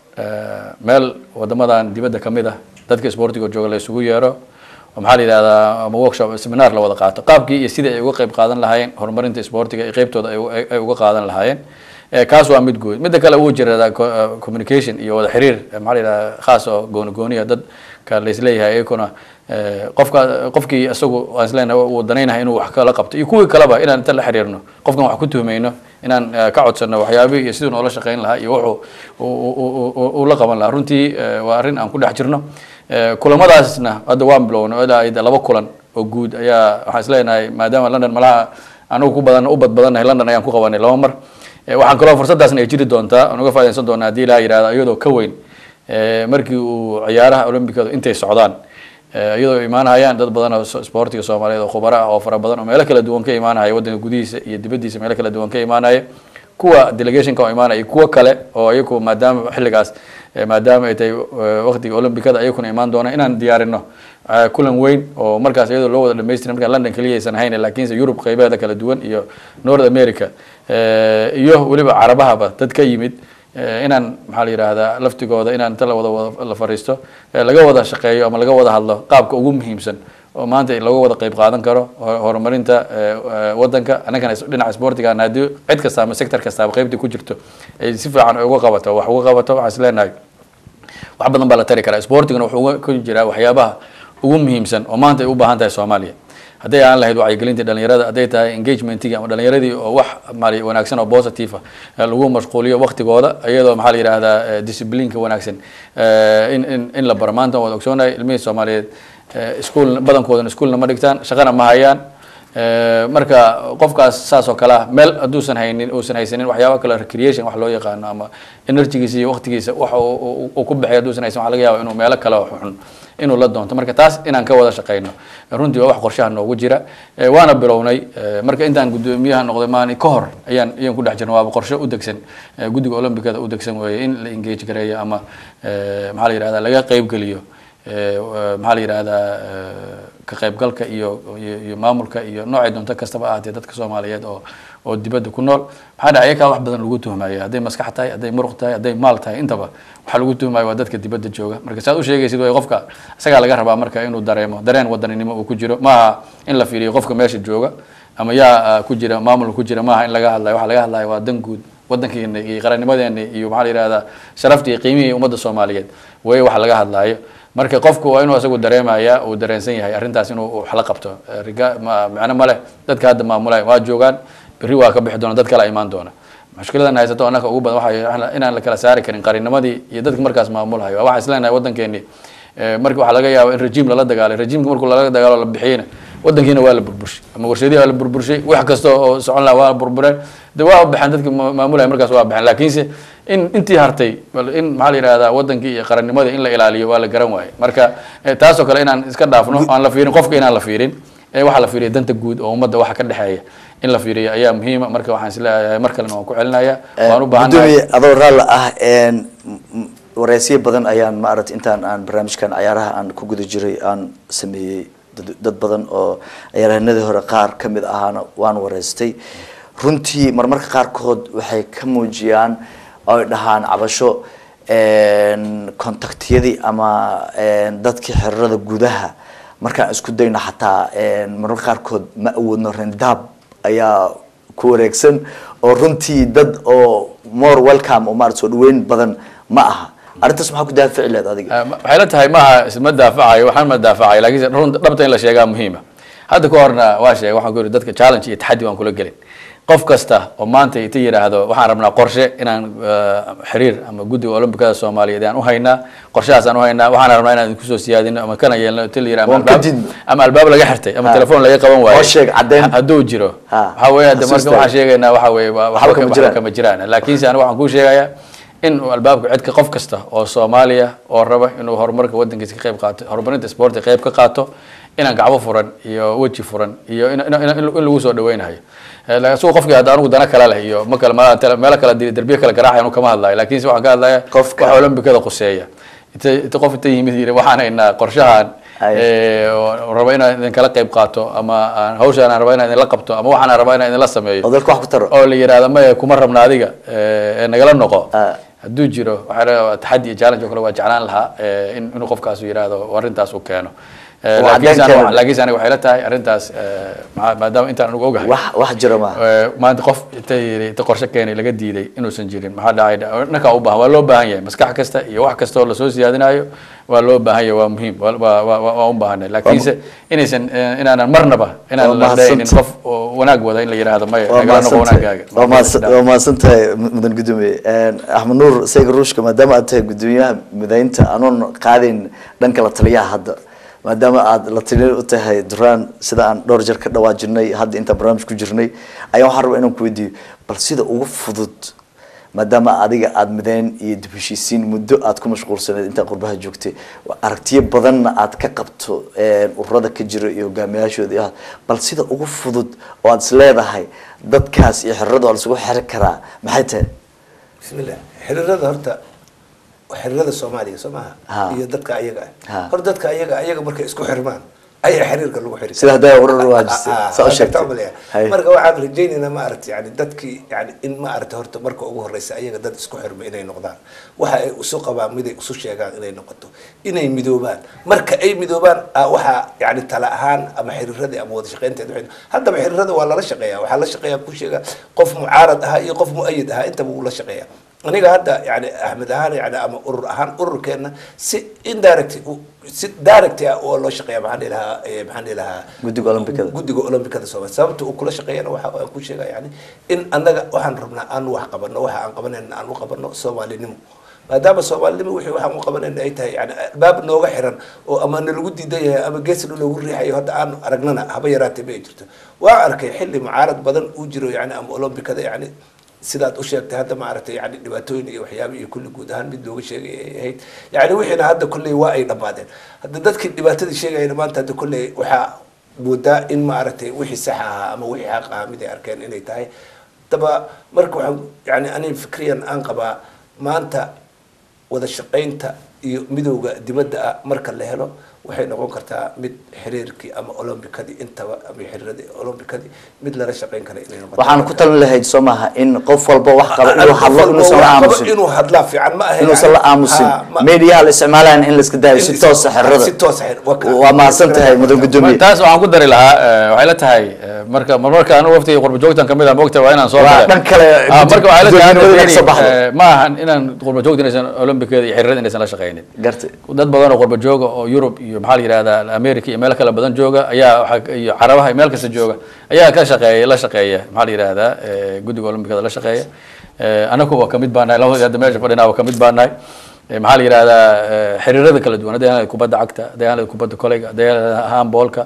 eh, meel wadamadan dibadda ka mid ah dadka sportiga jooga la isugu yeero oo maxaa la yidhahdaa ama workshop seminar la wada qaato qaabkii iyo sidii ay uga qayb qaadan lahaayeen horumarinta sportiga iyo qeybtooda ay u- ay ay uga qaadan lahaayeen Eh, kaas waa mid guud midda kale wuu jira co- eh, communication iyo wada xiriir eh, maxaa la yidhahdaa khaas oo gooni gooniya dadka la isleeyahay iyakuna eh, qofka qofkii isagu aan isleenahay uu danaynahay inuu wax kala qabto iyo kuwii kaleba inaan inta la xiriirno qofkan wax ku tuhmayno inaan eh, ka codsano waxyaabihii iyo siduu noola shaqayn lahaa iyo wuxuu uu- uu- uu- uu la qaban lahaa runtii eh, waa arrin aan ku dhex jirno Eh, kulamadaasna hadda waan bilowna ilaa ay laba kulan oo guud ayaa waxaan isleenahay maadaama london malaha anigu ku badan u bad badannahay london ayaan ku qabanay laba mar Eh, waxaan kaloo fursaddaasna ay jiri doontaa aan uga faaidaysan doonaa haddii ilaa yihahdo iyadoo ka weyn eh, markii uu ciyaaraha olombikadu intay socdaan Eh, iyadoo imaanayaan dad badan oo so- sportiga soomaaliyeed oo khubaro ah oo fara badan oo meelo kala duwan ka imaanaya waddanka gudihiisa iyo dibaddiisa meelo kala duwan ka imaanaya kuwa delegationka oo imaanaya iyo kuwo kale oo iyaku maadaama xilligaas eh, maadaama ay tahay eh, waqtiga olombikada ayakuna imaan doona inaan diyaarino eh, kulan weyn oo markaas iyadoo loo wada dhamaystirin markaa london keliya aysan ahayn laakiinse yurub qeybaheeda kala duwan iyo north america eh, iyo weliba carabahaba dad ka yimid Eh, inaan maxaa la yidhaahdaa laftigooda inaan inta la wada wada la fariisto eh, laga wada shaqeeyo ama laga wada hadlo qaabka ugu muhiimsan oo maanta laga wada qayb qaadan karo ho- horumarinta eh, eh, wadanka annagana is- dhinaca sportigan haddii cid kasta ama sector kastaaba qaybtii ku jirto ay si fiican uga qabato wax uga qabato waxaan is leenahay wax badan baa la tari karaa sportigana wuxuu uga ku jiraa waxyaabaha ugu muhiimsan oo maanta ay u baahan tahay soomaaliya hadday aan lahayd wacyigelintii dhalinyarada hadday tahay engagementigii ama dhalinyaradii oo wax maali wanaagsan oo positive ah lagu mashquuliyo waqtigooda iyadoo maxaa la yidhahdaa eh, disciplineka wanaagsan eh, in in in la baro maanta waan wada ogsoonahay ilmihii soomaaliyeed eh, iskuul badankoodana iskuulna ma dhigtaan shaqana ma hayaan Eh, marka qofkaas saas oo kale ah meel hadduusan haynin uusan haysanin waxyaaba kale recreation wax loo yaqaano ama energigiisa iyo waqtigiisa waxa uu- uu uu ku baxay hadduusan haysan waxa laga yaaba inuu meelo kale oo xun inuu la doonto marka taas inaan ka wada shaqeyno runtii waa wax qorshaha noogu jira Eh, waana bilownay Eh, marka intaan guddoomiyaha noqday maalin ka hor ayaan ayaan ku dhex jirna waaba qorshe u degsan eh, guddiga olombikada u degsan weeye in la engage gareeyo ama eh, maxaa la yidhahdaa laga qeyb geliyo Eh, eh, maxaa la yidhahdaa eh, ka qaybgalka iyo iyo iyo maamulka iyo noocay doonto kastaba ahaatee dadka soomaaliyeed oo oo dibadda ku nool maxaa dhaca ayakaa wax badan lagu tuhmaya hadday maskax tahay hadday muruq tahay hadday maal tahay intaba waxaa lagu tuhmaya waa dadka dibadda jooga marka saad u sheegaysid way qofka isagaa laga rabaa marka inuu dareemo dareen wadaninimo uu ku jiro maaha in la fiiriyo qofka meesha jooga ama yaa ah, ku jira maamul ku jira maaha in laga hadlayo waxa laga hadlayo waa dan guud wadankeena iyo qarannimadeena iyo maxaa la yidhahdaa sharafta iyo qiimihii ummadda soomaaliyeed way waxa laga hadlaayo marka qofku waa inuu isagu dareemaya uu dareensan yahay arrintaas inuu wax la qabto Eh, riga ma- macno ma leh dadka hadda maamulaya waa joogaan berri waa ka bixi doona dad kale imaan doona mushkiladan haysato annaka ugu badan waxay inaan la kala saari karin qarinimadii iyo dadka markaas maamulayo waxaan isleenahay waddankeeni eh, marka waxaa laga yaaba in rejiim lala dagaalay rejiimka markuu lala dagaalo la bixiyeyna wadankiina waa la burburshay ama warshadihi waa la burburshay wax kasta oo socon laha waa la burbureen de waa baxeen dadki ma- maamulaya markaas waa baxeen laakiinse in intii hartay bal in maxaa la yidhahdaa wadankii iyo qarannimadii in la ilaaliyo waa la garan waaye marka eh, taasoo kale inaan iska dhaafno aan la fiirin qofka inaan la fiirin ee waxaa la fiiriya danta guud oo ummadda waxa ka dhexeeya in la fiiriyo ayaa muhiima marka waxaan isleeyahay mar kalena waan ku celinaya waan u baahannahay gudoomiye adoo raalla ah een, m- m- wareysyo badan ayaan maaragtay intaan aan barnaamijkan cayaaraha aan ku guda jiray aan sameeyey dad- dad badan oo ciyaaryahanadii hore qaar ka mid ahaana waan wareystay runtii marmarka qaarkood waxay ka muujiyaan oo ay dhahaan cabasho een, kontaktiyadii ama een, dadkii xiriirada gudaha markaan isku dayno xataa een, marmarka qaarkood ma awoodno rendaab ayaa ku wareegsan oo runtii dad oo more welcome oo maarata soo dhaweyn badan ma aha arrintaas maxaa ku daafici leed adiga Ah, ma- waxay la tahay maaha isma daafacayo waxaan ma daafacayo laakiin run dhabta in la sheegaa muhiima hadda ka horna waa sheegay waxaan ku yidhi dadka challenge iyo taxaddi waan kula gelin qof kasta oo maanta ita yidhaahdo waxaan rabnaa qorshe inaan eh, xiriir ama guddiga olombikada soomaaliyeed aan uhaynaa qorshahaas aan uhaynaa waxaan rabnaa inaan idinku soo siyaadino ama kana yeelno ita la yidhaha ama Waan ka albaab- didno. ama albaab laga xirtay ama Ha. telefoon laga qaban waayo Oo sheeg, caddeyn. hadduu jiro Ha. waxaa weeye hadda marka Xasuusta. waxaan sheegaynaa waxa weeye waa- Waxba waxba kama ka- jiraan. waxba kama jiraan laakiinse aniga waxaan kuu sheegayaa in uu albaabka cidka qof kasta oo soomaaliya oo raba inuu horumarka wadankiisa ka qayb qaato horumarinta sportka qayb ka qaato inaan gacbo furan iyo weji furan iyo in, in, in, in lagu soo dhaweynayo Eh, la- isagoo qofkii hadda anigu dana kale leh iyo ma kale ma- tele- meelo kale di- derbiye kale garaacay anu kama hadlayo laakiinse waxaan ka hadlaya Qofka- waxa olombikada quseeya inta inta qof inta yimid yidhi waxaan haynaa qorshahan Ay. eh, oo raba inaan idinkala qayb qaato ama aan hawshaan aan raba inaan idinla qabto ama waxaan aan raba inaan idinla sameeyo oo dalka wax ku taro oo la yidhahdo maya kuma rabna adiga eh, ee nagala noqo Ah. hadduu jiro waxaa la- taxaddi iyo challenge oo kale waa jeclaan lahaa eh, in inuu qofkaasu yidhaahdo arrintaas uu keeno Eh, Waa laakiinse caddayn aniga- keena. laakiinse aniga waxay la tahay arrintaas eh, maa- maadaama intaan anigu ogahay wax wax jira maaha Eh, maanta qof inta yidhi inta qorshe keenay laga diiday inuusan jirin maxaa dhacay dhankaa u baahan waa loo baahan yahay maskax kasta iyo wax kasta oo lasoo siyaadinayo waa loo baahan yahay waa muhiim waa- waa waa- waa- waa u baahanay laakiinse inaysan eh, inaanan marnaba Waa inaan la mahadsan dhahaynin tahay. qof oo wanaag wada in la yidhaahdo maya waa nagala noqo mahadsantahay wanaagaaga waa mahadsan- waa mahadsan tahay mudan gudoomiye axmed nuur sayga ruushka maadaama aad tahay gudoomiyaha midaynta anoon qaadayn dhanka la taliyaha hadda maadaama aad la taliya u tahay duraan sida aan dhowr jeer ka dhawaajirnay hadda intaan barnaamij ku jirnay ayaa waxaan rabaa inaan ku weydiiyo bal sida ugu fudud maadaama adiga aada midayn iyo dib heshiisiin muddo aad ku mashquulsaneed intaa qurbaha joogtay aragtiyo badanna aad ka qabto eh, ururada ka jira iyo hogaamiyaashooda iyo bal sida ugu fudud oo aad is leedahay dadkaas iyo xiriirada waa laisugu xiri karaa maxay tahay bismillah xiriirada horta xiriirada soomaaliya soo Ha. maaha iyo dadka ayaga Ha. ah hor dadka ayaga ayaga markay isku xirmaan ayaa xiriirka lagu xiri Sida hadda urur waa jirtay, Ah, ah, saa u waa sheegtay. gartaa umaleeya. Hay. marka waxaan rajaynaynaa ma aragti yani dadkii yani in ma aragti horta marka ugu horeysa ayaga dad isku xirma inay noqdaan waxa ay isu qabaan miday isu sheegaan inay noqoto inay midoobaan marka ay midoobaan ah, waxaa yani tala ahaan ama xiriiradii ama wada shaqeynteed waxay- haddaba xiriirada waa lala shaqeeya waxaa la shaqeeya ku sheega qof mucaarad ahaa iyo qof muayid ahaa intaba wuu la shaqeeya aniga hadda yani axmed ahaan yani ama urur ahaan ururkeena si indirect u- si direct ah oo loo shaqeeya maxaan dhihi lahaa eh, maxaan dhihi lahaa Guddiga Olombikada. guddiga olombikada soomaaliya sababta uu kula shaqeeyana waxa aan ku sheega yani in annaga waxaan rabnaa aan wax qabano waxa aan qabanayna aan u qabano soomaalinimo maadaama soomaalinimo wixii waxaan u qabanayna ay tahay yani albaab nooga xiran oo ama nalagu diidan yahay ama geesna loogu riixayo hadda aan aragnana haba yaraatee ma ay jirto waa arkay xilli mucaarad badan uu jiro yani ama olombikada yani sidaad u sheegtay hadda maaragtay yani dhibaatooyin iyo waxyaaba iyo kulli guud ahaan mid looga sheegay ay ahayd yani wixiina hadda kolley waa ay dhammaadeen hadda dadkii dhibaatadii sheegayna maanta hadda kolley waxaa moodaa in maaragtay wixii sax ahaa ama wixii xaq ahaa mid ay arkeen inay tahay daba marka waxaan yani aniga fikriyan aan qabaa maanta wada shaqaynta iyo midowga dibadda ah marka la helo waxay noqon kartaa mid xiriirkii ama olombikadii intaba ama xiriiradii olombikadii mid lala shaqayn kara inay noqoto waxaan ku talin lahayd soo maaha in qof walba wax qaba inuu hadlo inuusan la aamusin inuu hadlaa fiican ma ahe inuusan la aamusin Ha, ma- mediyaha la isticmaalayan in la iska daayo si in- toosa si xiriirada toosa xiriir- waa ka- waa mahadsan tahay mudan gudoomiye taas waxaan ku dari lahaa eh, waxay la tahay eh, marka marmarka anigu waftiga qurba joogtan kamid ah moogta waa inaan soo Waa gale. dhan kale, Ah, marka waxay la tahay gudoominimada hadda ka soo baxdo. eh, ma ahan inaan qurba joogta inaysan olombikada iyo xiriirada inaysan la shaqaynin gartay dad badan oo qurba jooga oo yurub iyo maxaa la yihahdaa america iyo meelo kale badan jooga ayaa waxaa iyo carabaha iyo meel kasta jooga ayaa ka shaqeeya la shaqeeya maxaa la yihahdaa eh, guddiga olombikada la shaqeeya Eh, anagu waa kamid baa nahay labadii hadda meesha fadhinaa waa kamid baa nahay Eh, maxaa la yihahdaa eh, xiriirada kala duwan hadday ahayd kubadda cagta hadday ahayd kubadda koleyga hadday ahayd handballka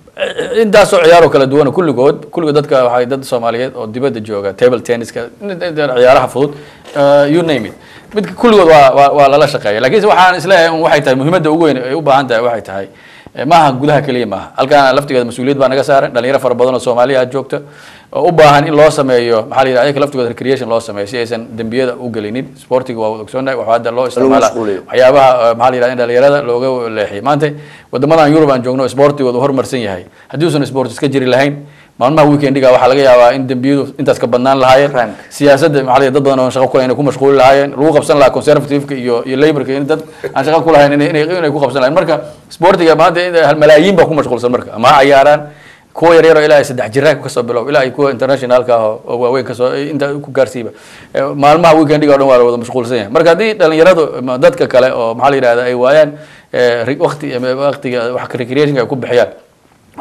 Eh, intaasoo ciyaaroo kala duwan kulligood kulligood dadka waxay dad soomaaliyeed oo dibadda jooga table tenniska ciyaaraha fudud eh, you name it midka kulligood waa waa waa lala shaqeeya laakiinse waxaan isleeyahay un waxay tahay muhiimadda ugu weyn ay u baahan tahay waxay tahay eh, maaha gudaha keliya maaha halkaan laftigeeda mas-uuliyad baa naga saaran dhalinyaro fara badan oo soomaaliya aad joogta oo u baahan in loo sameeyo maxaa la yidhahda ayaga laftigooda recreation loo sameeyo si aysan dembiyada u gelinin sportiga waa wada ogsoonnahay waxaa hadda loo isticmaala mashquuliyo. waxyaabaha eh, maxaa la yidhahda in dhalinyarada looga leexiyo maanta wadamadan yurub aan joogno sportigooda u horumarsan yahay haddii uusan sport iska jiri lahayn maalmaha weekendiga waxaa laga yaabaa in dembiyadu intaas ka badnaan lahaayeen Rank. siyaasadda maxaa la yidhahda dad badan oo aan shaqo ku lahayn inay ku mashquuli lahaayeen lagu qabsan lahaa conservative-ka iyo iyo labourka in dad aan shaqo ku lahayn inay inay inay ku qabsan lahayn marka sportiga maanta in hal malaayiin baa ku mashquulsan marka ama ha cayaaraan kuwa yaryar oo ilaa ay saddex jiraan kasoo bilow ilaa ay kuwa internationalka ah oo- oo waaweyn kasoo inta ku gaarsiiba Eh, maalmaha weekendiga o dhan waa la wada mashquulsan yahay marka haddii dhalinyaradu ama dadka kale oo maxaa la yidhahda ay waayaan eh, ri- waqti ama waqtiga wax recreationka ay ku bixiyaan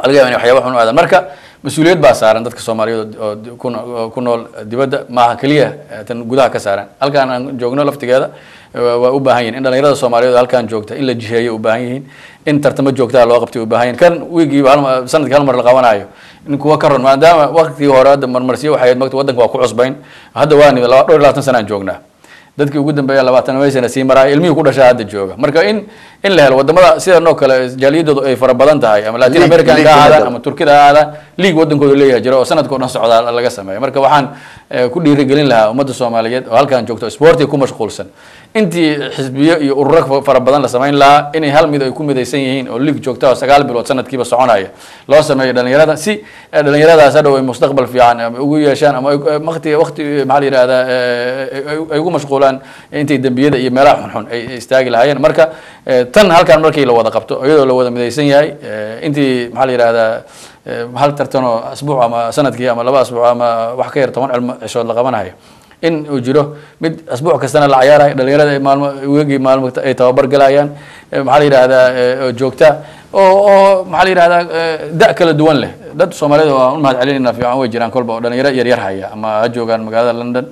laga yaaba inay waxyaaba xun u aadaan marka mas-uuliyad baa saaran dadka soomaaliyeed oo oo ku no- oo ku nool dibadda maaha keliya eh, tan gudaha ka saaran halkaan aan joogno laftigeeda eh, waa u baahan yihin in dhalinyarada soomaaliyeed oo halkaan joogta in la jiheeyo u baahan yihiin in tartamo joogtaa loo qabtay u baahan yihin kan wiigiiba hal ma- sanadkii hal mar la qabanayo in kuwa ka ron maadaama waqtigii hore hadda marmarsiyo waxay ahayd magta waddanka waa ku cusbayn hadda waa nimid laba dhowr iyo labaatan sanaan joognaa dadkii ugu dambeeya labaatan sana sii maraya ilmihii ku dhashaa hadda jooga marka in in la helo wadamada sidan oo kale jaaliyadoodu ay fara badan tahay ama latin League- american league ka ahaadaan level. ama turkida ha ahaadaan league wadankooda leeyahay jiro oo sanadka o dhan socdaa laga sameeya marka waxaan eh, ku dhiirigelin lahaa ummadda soomaaliyeed oo halkan joogto sportiga ku mashquulsan intii xisbiyo iyo ururo fa- fara badan la samayn lahaa inay hal mid ay ku midaysan yihiin oo league joogta oo sagaal bilood sanadkiiba soconaya loo sameeyo dhalinyarada si eh, dhalinyaradaas hadhow ay mustaqbal fiican ama ugu yeeshaan ama ay- eh, waqti waqti maxaa la yihahdaa eh, ay- ay ugu mashquulaan intay dembiyada iyo meelaha xunxun ay ay istaagi lahaayeen marka eh, tan halkan markii la wada qabto iyadoo la wada midaysan yahay eh, intii maxaa la yihahdaa eh, hal tartan oo asbuuc ama sanadkii ama laba asbuuc ama wax ka yar toban cilmo cishood la qabanayo in uu jiro mid asbuuc kastana la cayaarayo dhalinyarada ay maalmo weegii maalmo ay tababar galayaan eh, maxaa la yihahdaa eh, oo joogta oo oo maxaa la yihahdaa eh, da' kala duwan leh dad soomaaliyeed oo aan u mahad celinayna fiican way jiraan kolba oo dhalinyaro yaryar haya ama ha joogaan magaalada london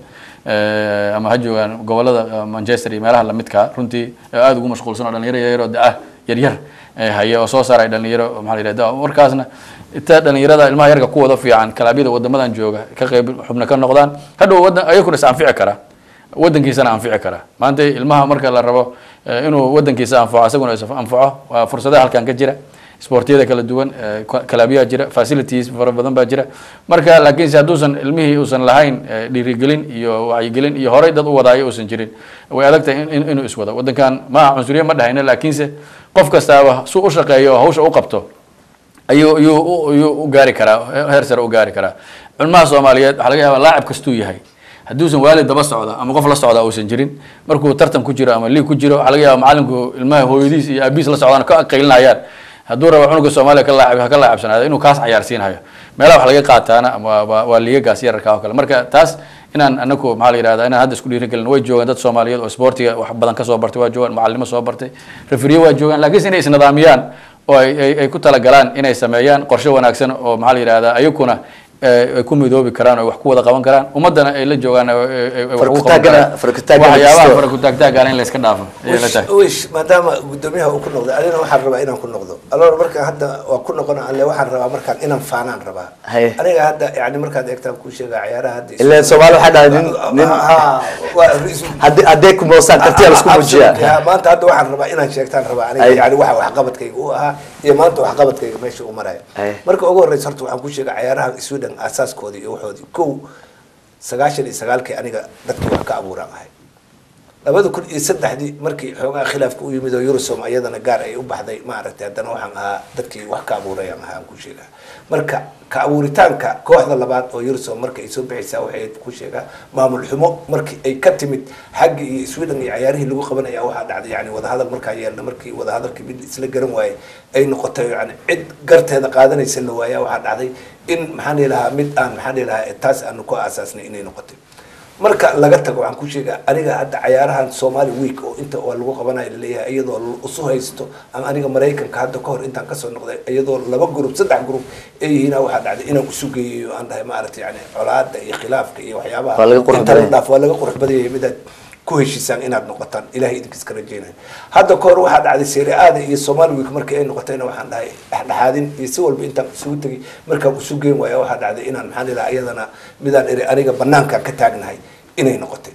eh, ama ha joogaan gobolada eh, manchester iyo meelaha lamidka runtii ee aada ugu mashquulsan oo dhalinyaro yaryar oo da-ah yaryar eh, haya oo soo saaray dhalinyaro oo maxaa la yihahda markaasna inta dhalinyarada ilmaha yarka kuwada fiican kalaabyada wadamadan jooga ka qeyb xubna ka noqdaan hadhow wadan ayakuna is anfici kara wadankiisana anfici kara maanta ilmaha marka la rabo eh, inuu wadankiisa anfaco isaguna is anfaco waa fursadaha halkan ka jira sportiyada kala duwan eh, ka- kalaabiyaa jira facilities fara badan baa jira marka laakiinse hadduusan ilmihii uusan lahayn eh, dhiirigelin iyo wacyigelin iyo horey dad u wadaayo uusan jirin way adag tahay in- in- inuu iswado wadankan ma cunsuriye ma dhahayna laakiinse qof kastaaba su u shaqeeyo oo hawsha u qabto ayuu ayuu u- ayuu u gaari karaa heer sare u gaari karaa culmaha soomaaliyeed waxaa laga yaabaa laacib kastuu yahay hadduusan waalid daba socda ama qof la socda uusan jirin markuu tartan ku jiro ama liig ku jiro waxaa laga yaaba macalinku ilmaha hooyadiis iyo aabihiis la socdaan ka qaylinayaan hadduu rabo cunuga soomaaliya ka laacib ha ka laacibsanaado inuu kaas cayaarsiinhayo meelaha wax laga qaataana ama waa- waa waa liigagaas yararka oo kale marka taas inaan anaku maxaa la yihahda inaan hadda isku dhiirigelin way joogaan dad soomaaliyeed oo sportiga wax badan kasoo bartay waa joogaan macalimo soo bartay referiye waa joogaan laakiinse inay isnidaamiyaan oo ay ay- ay ku talagalaan inay sameeyaan qorshe wanaagsan oo maxaa la yihahda ayakuna eh, ay ku midoobi karaan oo wax ku wada qaban karaan ummadana ay la joogaan oo ay- ay- ay wax ugu qaban Farakutaagana- karaan. farakutaagana waxyaabaha kisto. farakutaagtaagana in la iska dhaafo ayay la tahay wish maadaama gudoomiyaha uu ku noqday anina waxaan rabaa inaan ku noqdo aloor markaan hadda waa ku noqon alle waxaan rabaa markaan inaan faanaan rabaa Haye. aniga hadda yani markaad eegtaan kuu sheega ciyaaraha hadda Ilaa Soomaali waxaa dhahay nin- nin- Ha, waa ra'iisul- haddii haddee ku moosaan kartiya laisku Absolutely, muujiyaa ha, maanta hadda waxaan rabaa inaan sheegtaan rabaa aniga Ay. yani waxa waxqabadkayga u ahaa iyo maanta waxqabadkayga meesha u maraya Ay. marka ugu horeysa horta waxaan ku sheega ciyaaraha sweden asaaskoodii iyo waxoodii kow sagaashan iyo sagaalkii aniga dadkii wax ka abuuraan ahay labada kun iyo saddexdii markii xoogaa khilaafka u yimid oo Eurosom ayadana gaar ay u baxday maaragtay haddana waxaan ahaa dadkii wax ka abuurayaan ahaa aan ku sheegaa marka ka abuuritaanka kooxda labaad oo Eurosom markay soo bixaysaa waxay ku sheegaa maamul xumo markii ay ka timid xagga iyo Sweden iyo ciyaarihii lagu qabanaya waxaa dhacday yani wadahadal markaa yeelna markii wadahadalkii mid isla garan waayey ay noqotay yani cid garteeda qaadanaysa la waayaa waxaa dhacday in maxaan dhihi lahaa mid aan maxaan dhihi lahaa taas aanu ku aasaasnay inay noqotay marka laga tago waxaan ku sheegaa aniga hadda cayaarahan Somali week oo inta oo lagu qabanayo laleeyahay iyadoo la isu haysto ama aniga Mareykanka hadda kahor intaan kasoo noqday iyadoo laba group saddex group ay yihiin waxaa dhacday inaan isu geeyo aan dhahay maaragtay yani colaada iyo khilaafka iyo waxyaabaha Waa laga qurux inta la badan yahay. dhaaf waa laga qurux badan yahay midaad ku heshiisaan inaad noqotaan ilahay idinkiis ka rajeynayo hadda kahor waxaa dhacday Serie A-da iyo Somali week markii ay noqotayna waxaan dhahay dhexdhexaadin iyo si walba intaan isugu tegay markaan isu geen waaya waxaa dhacday inaan maxaan dhihi lahaa iyadana midaan eri aniga banaankaan ka taagnahay inay noqotay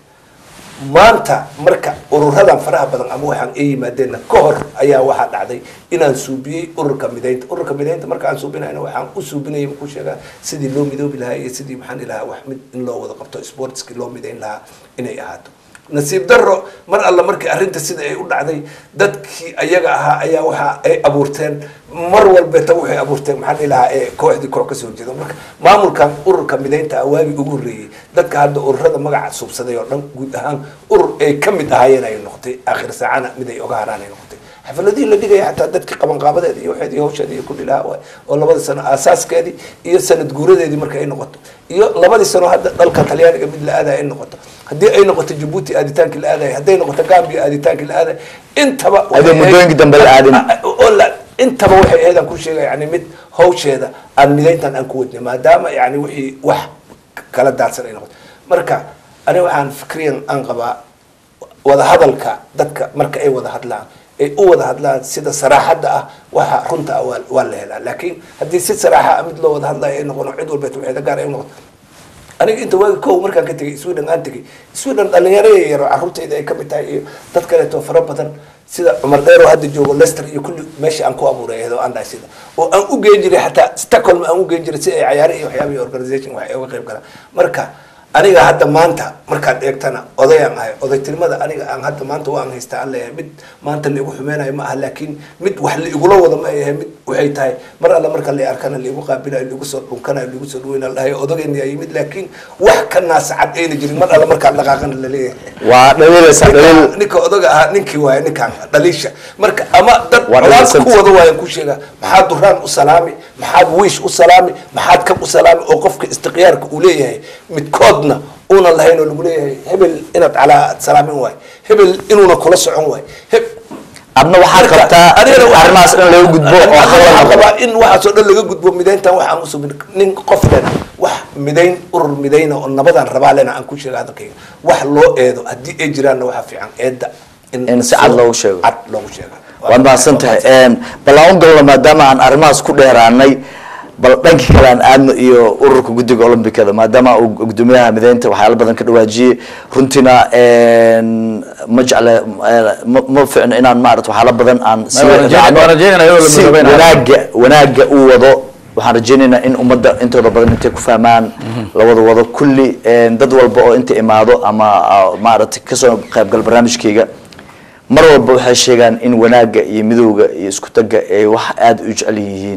maanta marka ururadan faraha badan ama waxaan ay yimaadeenna ka hor ayaa waxaa dhacday inaan suubiyey ururka midaynta ururka midaynta marka aan suubinayna waxaan u suubinayay ku sheegaa sidii loo midoobi lahaa iyo sidii maxaan dhihi lahaa wax mid in loo wada qabto sportski loo midayn lahaa inay ahaato nasiib darro mar alla markii arrinta sida ay u dhacday dadkii ayaga ahaa ayaa waxa ay abuurteen mar walbeeta waxay abuurteen maxaan dhihi lahaa ee kooxdii koox kasoo jeeda marka maamulkan ururka midaynta ah waagii ugu horreeyey dadka hadda ururada magaca suubsaday oo dhan guud ahaan urur ay ka mid ahaayeen ay noqotay aakhir saacana mid ay oga haraan ay noqotay xafladihii la dhigaya xataa dadkii qabanqaabadeeda iyo waxeedii hawsheedii iyo kulli lahaa waay oo labada sano aasaaskeedii iyo sanad guuradeedii marka ay noqoto iyo labadii sano hadda dalka talyaaniga mid la aadaya ay noqoto haddii ay noqoto jabuuti aaditaankii la aadaya hadday noqoto gambia aaditaankii la aadaya intaba Adoo muddooyinkii dambe la aadin. oo la intaba waxay ahayd aan ku sheegaya yani mid hawsheeda aan midayntan aan ku wadnay maadaama yani wixii wax kala daadsan ay noqoto marka aniga waxaan fikriyan aan qabaa wada hadalka dadka marka ay wada hadlaan ay u wada hadlaan sida saraaxadda ah waxa runta ah waa waa la helaa laakiin haddii si saraaxa ah mid loo wada hadlayo ay noqono cid walbeet waxeeda gaar ay noqoto aniga inta waagi kow markaan ka tegay sweden aan tegay sweden dhalinyaro yaro carruurtayda ay kamid tahay iyo dad kaleeto fara badan sida cumar dheero hadda joogo lester iyo kulli meesha aan ku abuuray ayadoo aan dhahay sida oo aan u geen jiray xataa stockholm aan u geen jiray si ay cayaare iyo waxyaabihi organization wax ay uga qayb galaan marka aniga hadda maanta markaad eegtana odayaan ahay odaytinimada aniga aan hadda maanta waan haystaa aan leeyahay mid maanta laigu xumeynayo ma aha laakiin mid wax laigula wada ma yahay mid waxay tahay mar alla marka la arkana laigu qaabilayo laigu soo dhunkanayo laigu soo dhaweynayo la dhahayo odagayna yaa yimid laakiin wax ka naasacad ayna jirin mar alla markaad dhaqaaqana la leeyahay waa dhaliilaysaa dhaliil ninka ninka odaga ahaa ninkii waaye ninkaan dhaliisha marka ama dad Waa colaad dhaliilsanta. ku wada waayan ku sheega maxaad duraan u salaami maxaad wiish u salaami maxaad kab u salaami oo qofka istiqyaarka uu leeyahay midkoodna una lahayn oo lagu leeyahay hebel inaad calaa aad salaamin waay hebel inuuna kula socon waay heb adna waxaad qabtaa adigana waxaa- arrimahaas in laga gudbo oo Waxaan hadal noqdo qabaa in waxaasoo dhan laga gudbo midayntan waxaan usub nin qof lena wax midayn urur midayna oo nabadaan rabaa lena aan ku sheega hadalkayga wax loo eedo haddii ay jiraanna waxaa fiican eedda In si cad loogu sheego. cad loogu sheega waad mahadsan tahay bal aan u galno maadaama aan arrimahaas ku dheeraanay bal dhanka kale aan aadno iyo ururka guddiga olombikada maadaama uu gudoomiyaha mideynta waxyaalo badan ka dhawaajiyey runtina ma jecle ma ma ficno inaan maarata waxyaalo badan aan sii waan rajeyn- raacno. waan rajeynaya iyadoo la si midoobeynayo. wanaaga wanaaga uu wado waxaan rajeynaynaa in ummadda intooda badan intay ku fahmaan lawada wado kulli dad walba oo inta imaado ama ah, maaragtay kasoo qaybgal barnaamijkayga mar walba waxay sheegaan in wanaaga iyo midowga iyo isku tagga ay wax aada u jecel yihiin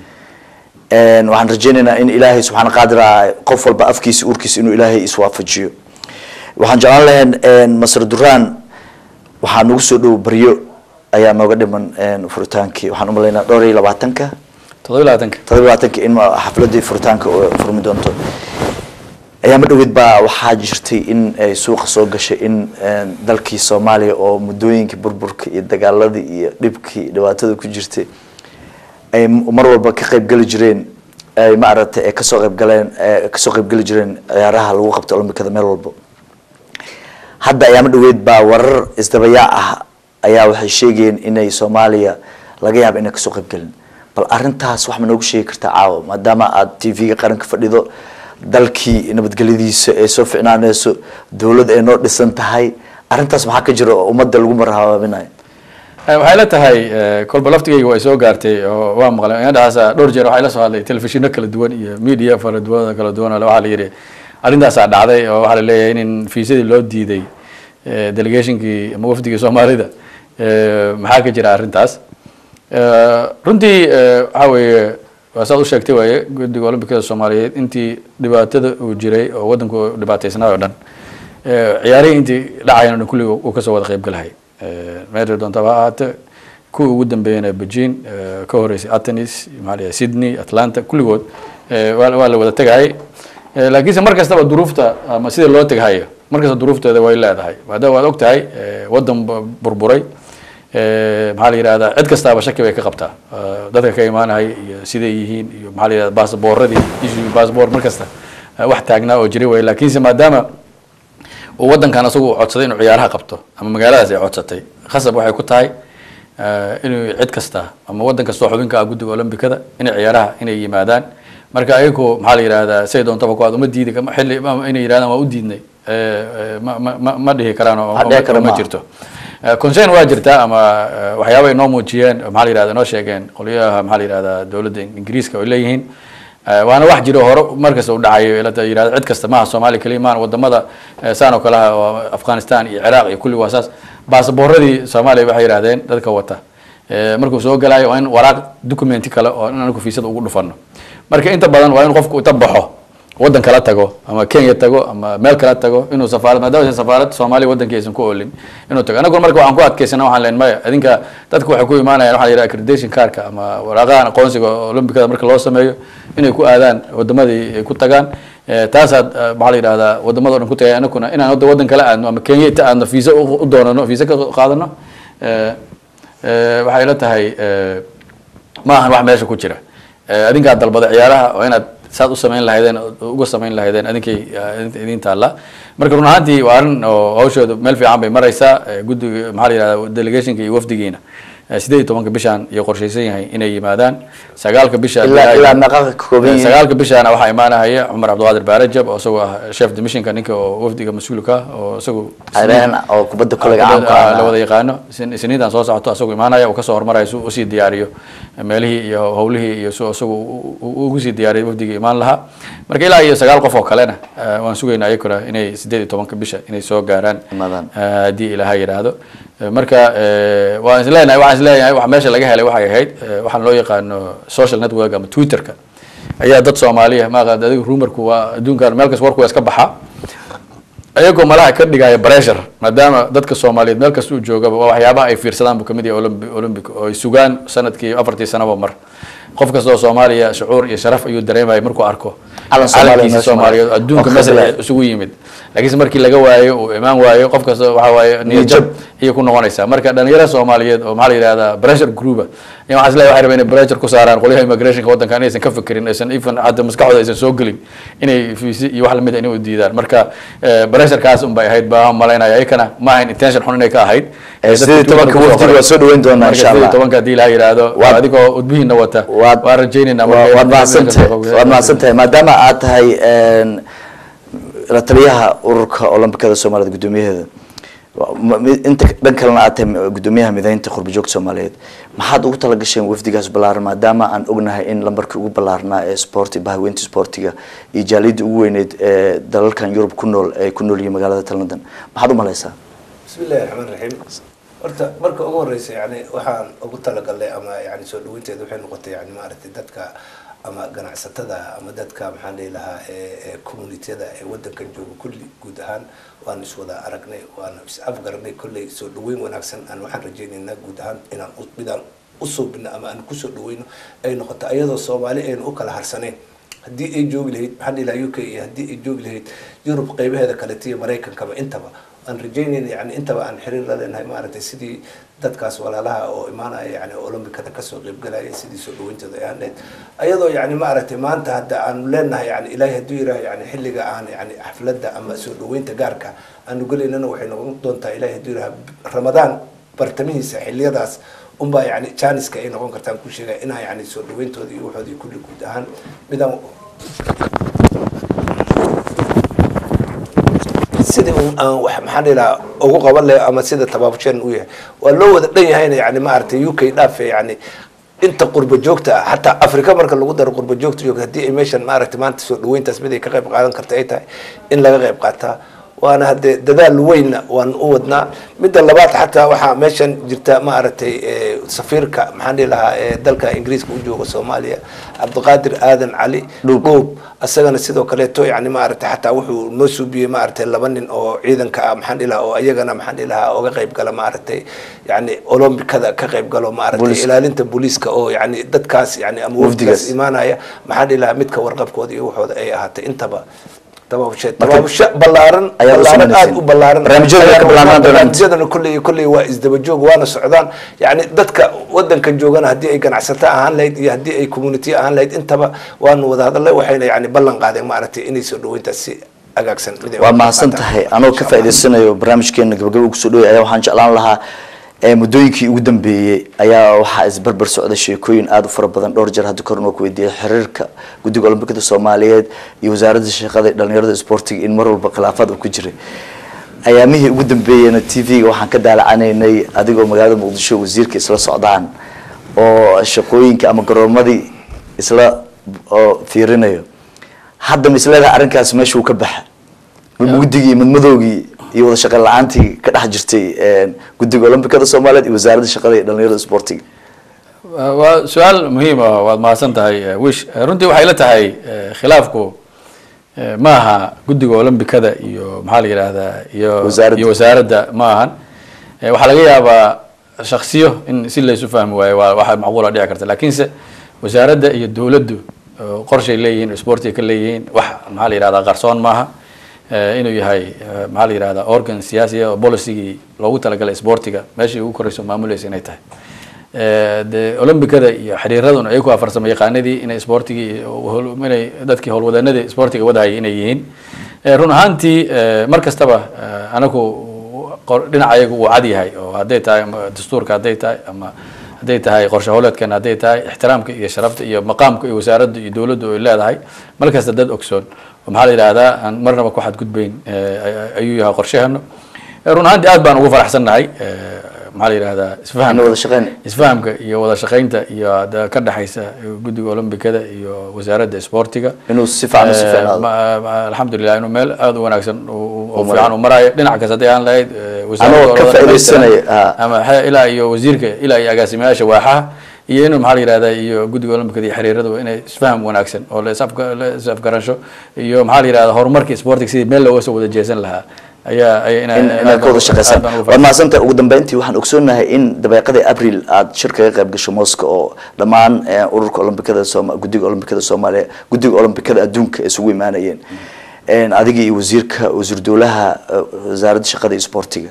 Een, waxaan rajeynaynaa in ilaahay subxaana qaadira qof walba afkiisa uurkiisa inuu ilaahay iswaafajiyo waxaan jeclaan lahayn een, masar duraan waxaa nagu soo dhow baryo ayaa nooga dhiman een, furitaankii waxaan umalaynaa dhowr iyo labaatanka toddoba labaatanka todoba labaatanka in ma- xafladii furitaanka oo furmi doonto ayaama dhaweyd baa waxaa jirtay in ay suuqa soo gashay in een, dalkii soomaaliya oo muddooyinkii burburka iyo dagaaladii iyo dhibkii dhibaatada ku jirtay ay m- mar walba ka qayb geli jireen ay maaragtay ay kasoo qayb galeen ay kasoo qayb geli jireen ciyaaraha lagu qabto olombikada meel walba hadda ayaama dhaweyd baa warar isdabayaa ah ayaa waxay sheegayeen inay soomaaliya laga yaabo inay kasoo qayb gelin bal arintaas wax ma noogu sheegi kartaa caawa maadaama aad t v-ga qaranka fadhido dalkii nabadgelyadiisa ay soo ficnaaneyso dowlad ay noo dhisan tahay arintaas maxaa ka jira oo ummadda lagu marhabaabinayo Eh, waxay la tahay eh, kolba laftigayga way soo gaartay oo waa maqlay indhahaas dhowr jeer waxay la soo hadlay telefishino kala duwan iyo media fara duwan kala duwan oo waxaa la yidhi arrintaasaa dhacday oo waxaa la leeyahay in fiisadii loo diiday eh, delegationkii ama wafdigii soomaalida eh, maxaa ka jira arrintaas Eh, runtii eh, waxaa weeye waa saad u sheegtay waaye guddiga olombikada soomaaliyeed intii dhibaatada uu jiray oo waddanku uu dhibaataysnaa oo dhan eh, ciyaarihii intii dhacayana dhan kulliga uu kasoo wada qayb galahay meesha doontaba ha ahaate kuwii ugu dambeeyana beijing eh, ka horeysay atenis maxaa la yidhaha sydney atlanta kulligood eh, waa waa la wada tegayay Eh, laakiinse mar kastaba duruufta ama sida loo teghayo mar kasta duruufteeda way leedahay maadaama waad og tahay eh, waddan bu- burburay Eh, maxaa la yidhahdaa cid kastaaba shaki bay ka qabtaa Eh, dadka ka imaanaya iyo siday yihiin iyo maxaa la yidhahda baasabooradii issue baasboor mar kasta eh, wax taagnaa oo jiri way laakiinse maadaama uu waddankan asagu uu codsaday inuu ciyaaraha qabto ama magaaladaas ay codsatay khasab waxay ku tahay eh, inuu cid kasta ama waddan kastoo xubinka ah guddiga olombikada inay ciyaaraha inay yimaadaan marka ayagu maxaa la yidhahdaa say doontaba ku aad uma diidi kama- xilli ama inay yidhahdaan waa u diidnay eh, eh, ma- ma- ma- ma dhihi karaan oo- Wax dhici kara oo ma maaha. jirto Eh, concern waa jirtaa ama eh, waxyaaba ay noo muujiyeen oo maxaa la yidhahda noo sheegeen qolyaha maxaa la yidhahdaa dowladda ingiriiska ay leeyihiin Eh, waana wax jiro hore markasta u dhacayo ila yidhahda cid kasta maaha soomaaliya keliya maahan wadamada eh, saan oo kale ah oo afghanistan iyo ciraaq iyo kulli waa saas baasaboorradii soomaaliya waxay yidhahdeen dadka wata Eh, markuu soo galayo waa in waraaq documenti kale oo in anagu fiisada ugu dhufano marka inta badan waa in qofku inta baxo waddan kala tago ama kenya tago ama meel kala tago inuu safaarad maadaama aysan safaarad soomaaliya waddankii aysan ku oolin inuu tago anaguna marka waxaan ku adkaysana waxaan leen maya idinka dadku waxay ku imaanayaan waxaa la yidhaha accreditation cardka ama waraaqahan aqoonsiga olombikada marka loo sameeyo inay ku aadaan wadamadii ay ku tagaan Eh, taasaad eh, maxaa la yidhahdaa wadamada o dhan ku tagay anaguna inaan hadda waddan kala aadno ama kenya inta aadno fiisa u u doonano fiisa ka qaadano Eh, eh, waxay la tahay eh, ma ahan wax meesha ku jira Eh, adinkaa dalbada ciyaaraha waa inaad saad u samayn lahaydeen oo uga samayn lahaydeen adinkay eh, idin taalla marka run ahaantii waa arrin oo hawshooda meel fiican bay maraysaa Eh, guddiga maxaa la yihahda delegationka iyo wafdigiina eh, sideed iyo tobanka bishaan iyo qorshaysan yahay inay yimaadaan sagaalka bisha ilaa ilaa meeqa ka kooban yihiin sagaalka bishaana waxaa imaanahaya cumar cabdiqaadir baarajab oo isagoo ah chef dimissionka ninka oo wafdiga mas-uulka ah oo isagu areen oo kubadda kolayga caamka la ah wada yaqaano Isn- isniintan soo socoto asagoo imaanaya uu kasoo hormaraya si uu usii diyaariyo meelihii iyo howlihii iyo si isagu u- u- ugu sii diyaariyo wafdigii imaan lahaa marka ilaa iyo sagaal qof oo kalena eh, waan sugaynaa iyakuna inay sideed iyo tobanka bisha inay soo gaaraan Imaadaan. eh, haddii ilaaha yidhaahdo Eh, marka eh, waan isleenahay waxaan isleeyahay wax meesha laga helay waxay ahayd eh, waxaan loo yaqaano social network ama twitterka ayaa dad soomaaliya maaqaad adiga rumarku waa adduunkan meel kas warku waa iska baxa ayagoo malaha ka dhigaya pressure maadaama dadka soomaaliyeed meel kasta uu joogaba waa waxyaabaha ay fiirsadaan buu kamid yahay olympi olympic oo ay sugaan sanadkii afartii sanaba mar qof kasta oo soomaaliya shucuur iyo sharaf ayuu dareemaya markuu arko Calan Soomaaliya calankiisa meesha soomaaliyeed mara. adduunka Oo meesha khadlaya. isugu yimid laakiinse markii laga waayo uu imaan waayo qof kasta waxa waaye niyad jab ayay ku noqonaysaa marka dhalinyarada soomaaliyeed oo maxaa la yidhahdaa pressure groupa in waxaa isleeyahay waxay rabeen inay pressure ku saaraan qolyaha immigrationka waddanka inaysan ka fikirin aysan even hadda maskaxdooda aysan soo gelin inay fiisi iyo wax lamid a inay u diidaan marka eh, pressurekaas un bay ahayd baa malaynaya iyakana ma ahayn intention xun inay ka ahayd Eh, sideed iyo tobanka wafdiga waa soo dhaweyn doonaa insha insha Allah. tobanka haddii ilaha yidhaahdo Waad- adigoo udbihiina wata waad- waan rajaynaynaa Waa- marka- waad mahadsantahay waad mahadsantahay maadaama aad tahay een, la taliyaha ururka olombikada soomaaliyed guddoomiyaheeda wa- ma- mi- inta dhan kalena aad tahay guddoomiyaha mideynta qurbajoogta soomaaliyeed maxaad ugu talagasheen wafdigaas ballaaran maadaama aan ognahay in lambarkii ugu ballaarnaa ee sporti bahaweynta sportiga iyo jaaliyadda ugu weyneyd ee dalalkan yurub ku nool ay ku nool yihiin magaalada london maxaad u malaysaa bismi illahi raxmaan raxiim horta marka ugu horeysa yani waxaan ugu talagalnay ama yani soo dhaweynteeda waxay noqotay yani maaragtay dadka ama ganacsatada ama dadka maxaan dhihi lahaa ee ee communityada ee wadankan jooga kulli guud ahaan waan iswada aragnay waan is afgaranay kolley soo dhaweyn wanaagsan aan waxaan rajaynaynaa guud ahaan inaan u- midaan usoo bino ama aan kusoo dhaweyno ay noqoto ayadoo soomaali aynu u kala harsaneyn haddii ay joogi lahayd maxaan dhihi lahaa u k iyo haddii ay joogi lahayd yurub qeybaheeda kaleta iyo maraykankaba intaba aan rajaynayna yani intaba aan xiriir la leenahay maaragtay sidii dadkaas walaalaha oo imaanaya yani olombikada kasoo qeybgalaya sidii soo dhaweyntooda ay ahayd ayadoo yani maaragtay maanta hadda aanu leenahay yani ilaahay hadduu yiraah yani xilliga aan yani xafladda ama soo dhaweynta gaarka aanu gelaynana waxay noqon doontaa ilaahay hadduu yiraah ramadaan bartamihiisa xiliyadaas unbaa yani janiska ay noqon kartaan ku sheegaya inaa yani soo dhaweyntooda iyo waxoodii kulli guud ahaan midaan sidii un aan wax maxaan dhihi lahaa ugu qaban lahay ama sida tabaabushan u yahay waa loo wada dhan yahayna yani maaragtay u k dhaafe yani inta qurba joogta ah xataa africa marka lagu daro qurba joogta joogta haddii ay meeshan maaragtay maanta soo dhaweyntaas mid ay ka qayb qaadan karta ay tahay in laga qayb qaataa waana haddee dadaal weynna waan u wadnaa midda labaad xataa waxaa meeshan jirta maaragtay eh, safiirka maxaan dhihi lahaa ee dalka ingiriiska u jooga soomaaliya cabdiqaadir aadan cali dhuub asagana sidoo kaleeto yani maaragtay xataa wuxuu noo suubiyey maaragtay laba nin oo ciidanka ah maxaan dhihi lahaa oo ayagana maxaan dhihi lahaa oga qayb gala maaragtay yani olombikada ka qayb galo maaragtay Booliska. ilaalinta booliiska oo yani dadkaas yani ama Wafdigaas. wafdigaas imaanaya maxaan dhihi lahaa midka warqabkooda iyo waxooda ay ahaatay intaba tabaabushe tabaabushe ballaaran Ayaad u ballaaran samayseen. aad u ballaaran Barnaamijyada way ka ballaaran doonaan. barnaamijyadana kulley kulley waa isdaba joog waana socdaan yani dadka wadanka joogana haddii ay ganacsato ahaan lahayd iyo haddii ay community ahaan lahayd intaba waanu wada hadalnay waxayna yani ballan qaadeen maaragtay inay soo dhaweyntaas si agaagsan mid ay waa uga mahadsan qaataan. tahay anoo ka Insha Allah. faa'iidaysanayo barnaamijkeena gabagaba kusoo dhaway ayaa waxaan jeclaan lahaa ee muddooyinkii ugu dambeeyey ayaa waxaa isbarbar socda sheekooyin aada u fara badan dhowr jeer hadda korna waa ku weydiiyey xiriirka guddiga olombikada soomaaliyeed iyo wasaaradda shaqada iyo dhalinyarada isboortiga in mar walba khilaafaad uu ku jiray ayaamihii ugu dambeeyeyna t v-ga waxaan ka daalacanaynay adigoo magaalada muqdisho wasiirka isla socdaan oo shaqooyinka ama garoomadii isla oo fiirinayo hadda ma isleedahay arrinkaas meesha uu ka baxa guddigii madmadowgii iyo wada shaqo la-aantii ka dhex jirtay guddiga olombikada soomaaliyeed iyo wasaaradda shaqada iyo dhalinyarada isboortiga waa su-aal muhiim ah waad mahadsan tahay eh, wish Eh, runtii waxay la tahay eh, khilaafku eh, ma aha guddiga olombikada iyo maxaa la yidhaahdaa iyo Wasaaradda. iyo wasaaradda ma ahan Eh, waxaa laga yaabaa shaksiyo in si laysu fahmi waayo waa waxa macquula dhici karta lakiinse wasaaradda iyo dowladdu oo qorshay leeyihiin oo sportiga ka leeyihiin wax maxaa la yidhahdaa qarsoon maaha Eh, inuu yahay eh, maxaa la yidhahdaa organ siyaasi ah oo policygii loogu talagalay sportiga meeshii ugu koreyso maamulaysa inay tahay de olombikada iyo xiriiraduna ay ku afarsamo yaqaanadii inay sportigii inay dadkii howlwadanadii sportiga wadahayay inay yihiin run ahaantii mar kastaba anagu dhinaca ayaga uu cad yahay oo hadday tahay dastuurka hadday tahay ama hadday tahay qorshe howleedkan hadday tahay ixtiraamka iyo sharafta iyo maqaamka iyo wasaaradda iyo dowladdu ay leedahay mar kasta dad ogsoon oo maxaa la yidhahdaa aan marnaba ku xadgudbayn ayuu yahay qorsheheenu run ahaantii aad baan ugu faraxsannahay maxaa la yidhahdaa isfahamka wada shaqeyn isfahamka iyo wada shaqaynta iyo ka dhexaysa guddiga olombikada iyo wasaaradda sportiga inuu si fiican u sifeeyo alxamdulilah inuu meel aada u wanaagsan oo fiican u marayo dhinac kasta hadday aan lahayd Anoo ka faa'iidaysanaya, ha. ama xe- ilaa iyo wasiirka ilaa iyo agaasimayaasha waaxaha iyo inuu maxaa la yidhahdaa iyo guddiga olombikada iyo xiriiradu inay isfaham wanaagsan oo la isafka- la is-afgaransho iyo maxaa la yidhahdaa horumarka sportiga sidii meel looga soo wada jeesan lahaa ayaa ayaa ina- in inaad ka wada shaqeysaan aad baan ugu waad mahadsantahay ugu dambeyntii waxaan ogsoonahay in dabeeqadii abril aad shir kaga qayb gasho moscow oo dhammaan eh, ururka olombikada sooma guddiga olombikada soomaaliya guddiga olombikada adduunka ay isugu imaanayeen En adiga iyo wasiirka wasiir dowlaha eh, wasaaradda shaqada iyo sportiga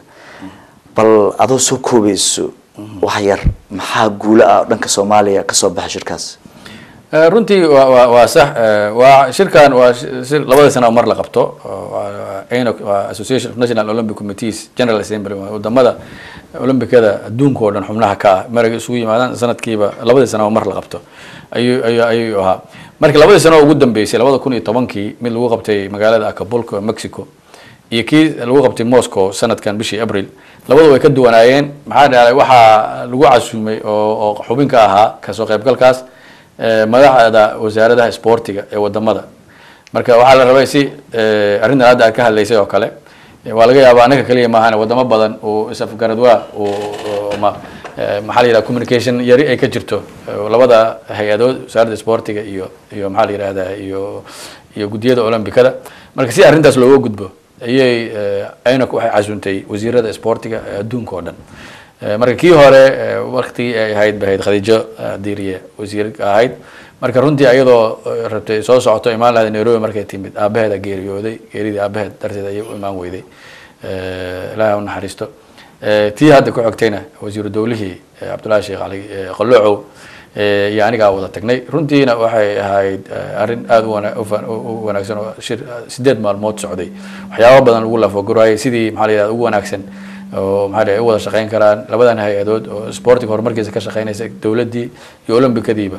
bal adoo soo koobayso wax yar maxaa guulo ah oo dhanka soomaaliya kasoo baxa shirkaas Eh, runtii waa waa waa sax eh, waa shirkan waa shi- shir labada sano mar la qabto oo waa ANOC waa Association of National Olympic Committees General Assembly waa wadamada olombikada adduunka oo dhan xubnaha ka ah maragay isugu yimaadaan sanadkiiba labadii sano mar la qabto ayuu ayuu ayuu ahaa marka labadii sano ugu dambeysay labada kun iyo tobankii mid lagu qabtay magaalada Acapulco Mexico iyo kii lagu qabtay Moscow sanadkan bishii April labadu way ka duwanaayeen maxaa dhacay waxaa lagu casuumay oo oo xubin ka ahaa kasoo qaybgalkaas eh, madaxda wasaaradaha sportiga ee wadamada marka waxaa la rabay si eh, arrintan hadda aad ka hadlaysay oo kale eh, waa laga yaabaa anaga kaliya maahan wadamo badan uu isafgaradwaa uu uu- ma eh, maxaa la yidhaha communication yari ay ka jirto eh, labada hay-adood wasaaradda sportiga iyo iyo maxaa la yidhahdaa iyo iyo guddiyada olombikada marka si arrintaas looga gudbo ayay eh, INOC waxay casuuntay wasiirada sportiga ee adduunka oo dhan Eh, marka kii hore eh, waqtigii ay ahayd bahayd khadiijo eh, diiriye wasiirka ahayd marka runtii ayadoo eh, rabtay soo socoto imaan lahayd nairobi markay timid aabaheeda geeriyooday geeridii aabaheed darteed ayay u imaan weyday Eh, ilaahay ha u naxariisto Eh, tii hadda ku xogtayna wasiiru dowlihii eh, cabdullaahi sheekh cali eh, qaloocow eh, iyo anigaa wada tagnay runtiina waxay ahayd eh, arrin aada u wana- u fa- u- u wanaagsan oo shir sideed maalmood socday waxyaabo badan lagu lafagurayay sidii maxaa la yidhahda ugu wanaagsan oo maxaa dhahay u wada shaqeyn karaan labadan hay-adood oo sportiga horumarkiisa ka shaqeynaysa dowladdii iyo olombikadiiba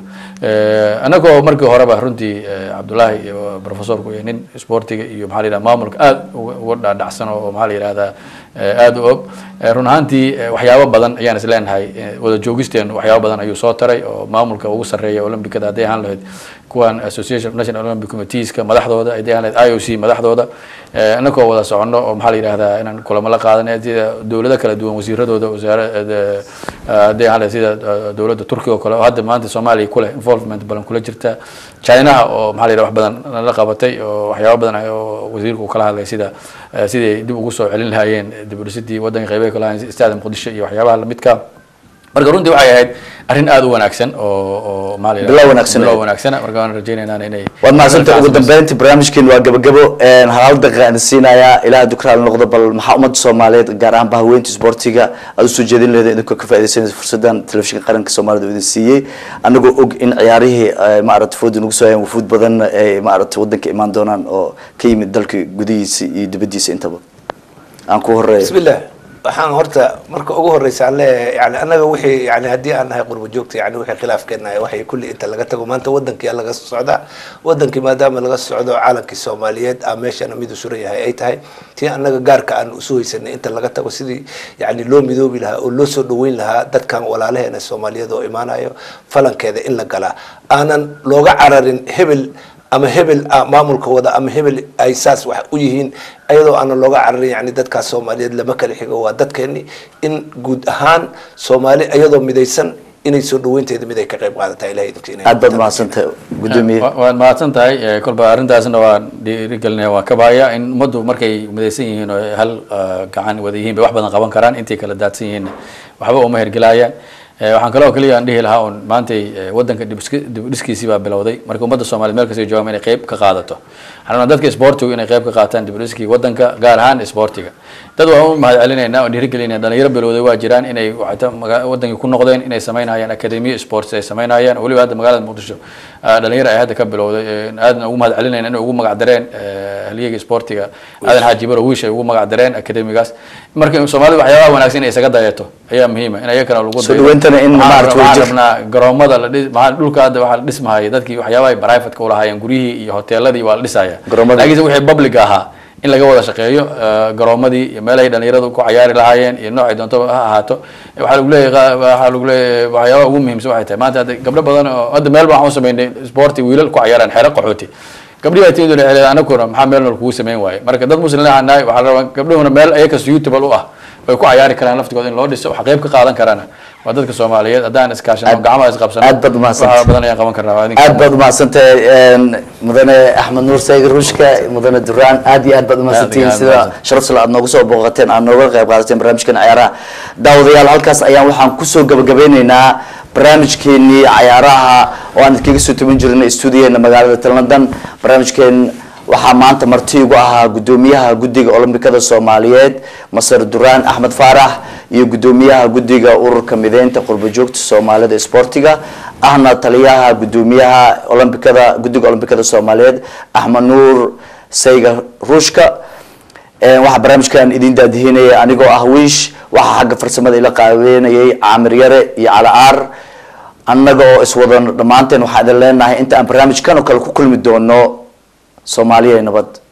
annagoo markii horeba runtii eh, cabdullaahi iyo professorku iyo nin sportiga iyo maxaa la yidhahda maamulka aada uga uga dhaadhacsan oo maxaa la yidhahdaa eh, aada u og Eh, run ahaantii eh, waxyaabo badan ayaan is leenahay eh, wada joogisteenu waxyaabo badan ayuu soo taray oo maamulka ugu sarreeya olombikada hadday ahaan lahayd kuwan association of national olympic committeeska madaxdooda hadday ahaan lahayd i o c madaxdooda eh, annagoo wada soconno oo maxaa la yidhahdaa inaan kulamo la qaadanay sida dowlado kala duwan wasiiradooda wasaarada hadday ahaan lahayd sida eh, dowladda turkiga oo kale oo hadda maanta soomaaliya kuleh involvement badan kula jirta chinaha oo maxaa la yidhahda wax badan la qabatay oo waxyaabo badan ay- oo wasiirku uu kala hadlay sida eh, sidii dib ugu soo celin lahaayeen dib u dhisidii waddanka qaybaha kala hayn istaada muqdisho iyo waxyaabaha lamidka marka runtii waxay ahayd arrin aada u wanaagsan oo oo maxaa la yidhahdaa- Bilow wanaagsan. bilow wanaagsana marka waan rajaynaynaa inay waad mahadsantahay ugu dambeyntii barnaamijkeenu waa gabagabo hal hal daqiiqa aan siinayaa ilaaha dukraal noqdo bal maxaa ummadda soomaaliyeed gaar ahaan bahaweynta sportiga aad usoo jeedin leeda idinkoo ka faaidaysanaysa fursadan telefishinka qaranka soomaalida uu idin siiyey anagoo og in ciyaarihii eh, maaragta fooda nagu soo hayaan wufuud badan ay maaragta wadanka imaan doonaan oo ka yimid dalka gudihiisa iyo dibadiisa intaba aan ku horeeyo bismillah waxaan horta marka ugu horeysa aan leeyahay yani annaga wixii yani haddii aan nahay qurbo joogta yani wixii khilaafkeenahay waxay kulli inta laga tago maanta wadankii laga socdaa wadankii maadaama laga socdo caalankii soomaaliyeed aa meeshana mid u suran yahay ay tahay tii annaga gaarka aan usu haysanay inta laga tago sidii yani loo midoobi lahaa oo loo soo dhaweyn lahaa dadkan walaalaheena soomaaliyeed oo imaanayo falankeeda in la galaa aanan looga cararin hebel ama hebel ah maamulka wada ama hebel ay saas wax u yihiin ayadoo aanan looga cararin yani dadkaas soomaaliyeed lama kala xigo waa dadkeeni in guud ahaan soomaali iyadoo midaysan inay soo dhaweynteeda mid ay ka qayb qaadataa ilahay idinka inay aad baad mahadsantahay gudoomiye Wa- waad mahadsan tahay Eh, kolba arrintaasna waan dhiirigelinaya waan ka bahaya in ummaddu markay midaysan yihiin oo hal ah, gacan wada yihiin bay wax badan qaban karaan intay kala daadsan yihiin waxba uma hergelayaan Eh, waxaan kaloo keliya aan dhihi lahaa un maantay eh, wadanka dib iski- dib u dhiskiisii baa bilowday marka ummadda soomaaliyeed meel kasta joogaan inay qayb ka qaadato waxaan rabnaa dadka isboortigu inay qayb ka qaataan dib u dhiskii wadanka gaar ahaan isboortiga dad waan u mahad celinaynaa oo dhiirigelinaya dhalinyaro bilowday waa jiraan inay waxta maga- wadankii ku noqdeen inay samaynayaan akademiya sports ay samaynayaan weliba hadda magaalada muqdisho ah, dhalinyaro ay hadda ka bilowday eh, aadna ugu mahad celinayna inay ugu magac dareen eh, haliyeyga sportiga aadan xaaji baro wiish ay ugu magac dareen akademigaas marka soomaalida waxyaabaha wanaagsan inay isaga dayato ayaa muhiima in ayakana lagu Soo dhaweentana in Waxaan maaragtay rabnaa- wadajir- waxaan rabnaa garoomada la dhis maxaa dhulka hadda waxaa la dhismahaya dadkii waxyaabaha ay private ka ulahaayeen guryihii iyo hoteeladii waa la dhisaya Garoomada. laakiinse wixii public ahaa in laga wada shaqeeyo eh, garoomadii iyo meelahay dhalinyaradu ku cayaari lahaayeen iyo noocay doonto ha ahaato Eh, waxaa lagu leeyahay qa- waxaa lagu leeyahay waxyaabaha ugu muhiimsan waxay tahay maanta hadda gabdho badan oo hadda meel baan waxaan u sameynay sporti wiilal ku cayaaraan xeero qaxooti gabdhihi baa timid waxay leedahay anaguna maxaa meel nool kugu samayn waaye marka dad muslim aan nahay waxaa la rabaa gabdhuhuna meel ayaga suitable u ah ay ku cayaari karaan laftigooda in loo dhiso waxa qayb ka qaadan karaan waa dadka soomaaliyeed haddaan iskaashano Aad- gacmaha isqabsano aad baad umahadsantahay. waxa badan ayaan qaban karnaa waa idinka aad baad umahadsantahay een, mudane axmed nuur saygir rushka mudane duraan aad iyo aad baad umahadsantihiin Aad iyo sida aad umahadsan. sharaf sula aad noogu soo booqateen aad nooga qayb qaadateen barnaamijkan cayaaraha daawadayaal halkaas ayaan waxaan kusoo gabagabeyneynaa barnaamijkeenii cayaaraha oo aan idinkaga soo taban jirnay stuudiyaheena magaalada talnadan barnaamijkeen waxaa maanta marti igu ahaa gudoomiyaha guddiga olombikada soomaaliyeed masar duraan axmed faarax iyo gudoomiyaha guddiga ururka mideynta qurbo joogta soomaalida sportiga ahna taliyaha gudoomiyaha olombikada guddiga olombikada soomaaliyeed axmed nuur sayga ruushka Een, waxaa barnaamijkan idin daadihinaya anigoo ah wiish waxaa xagga farsamada ila qaabeynayay caamir yare iyo calacaar annaga oo iswadan dhammaanteen waxaa idin leenahay inta aan barnaamijkan oo kale ku kulmi doono soomaaliya nabad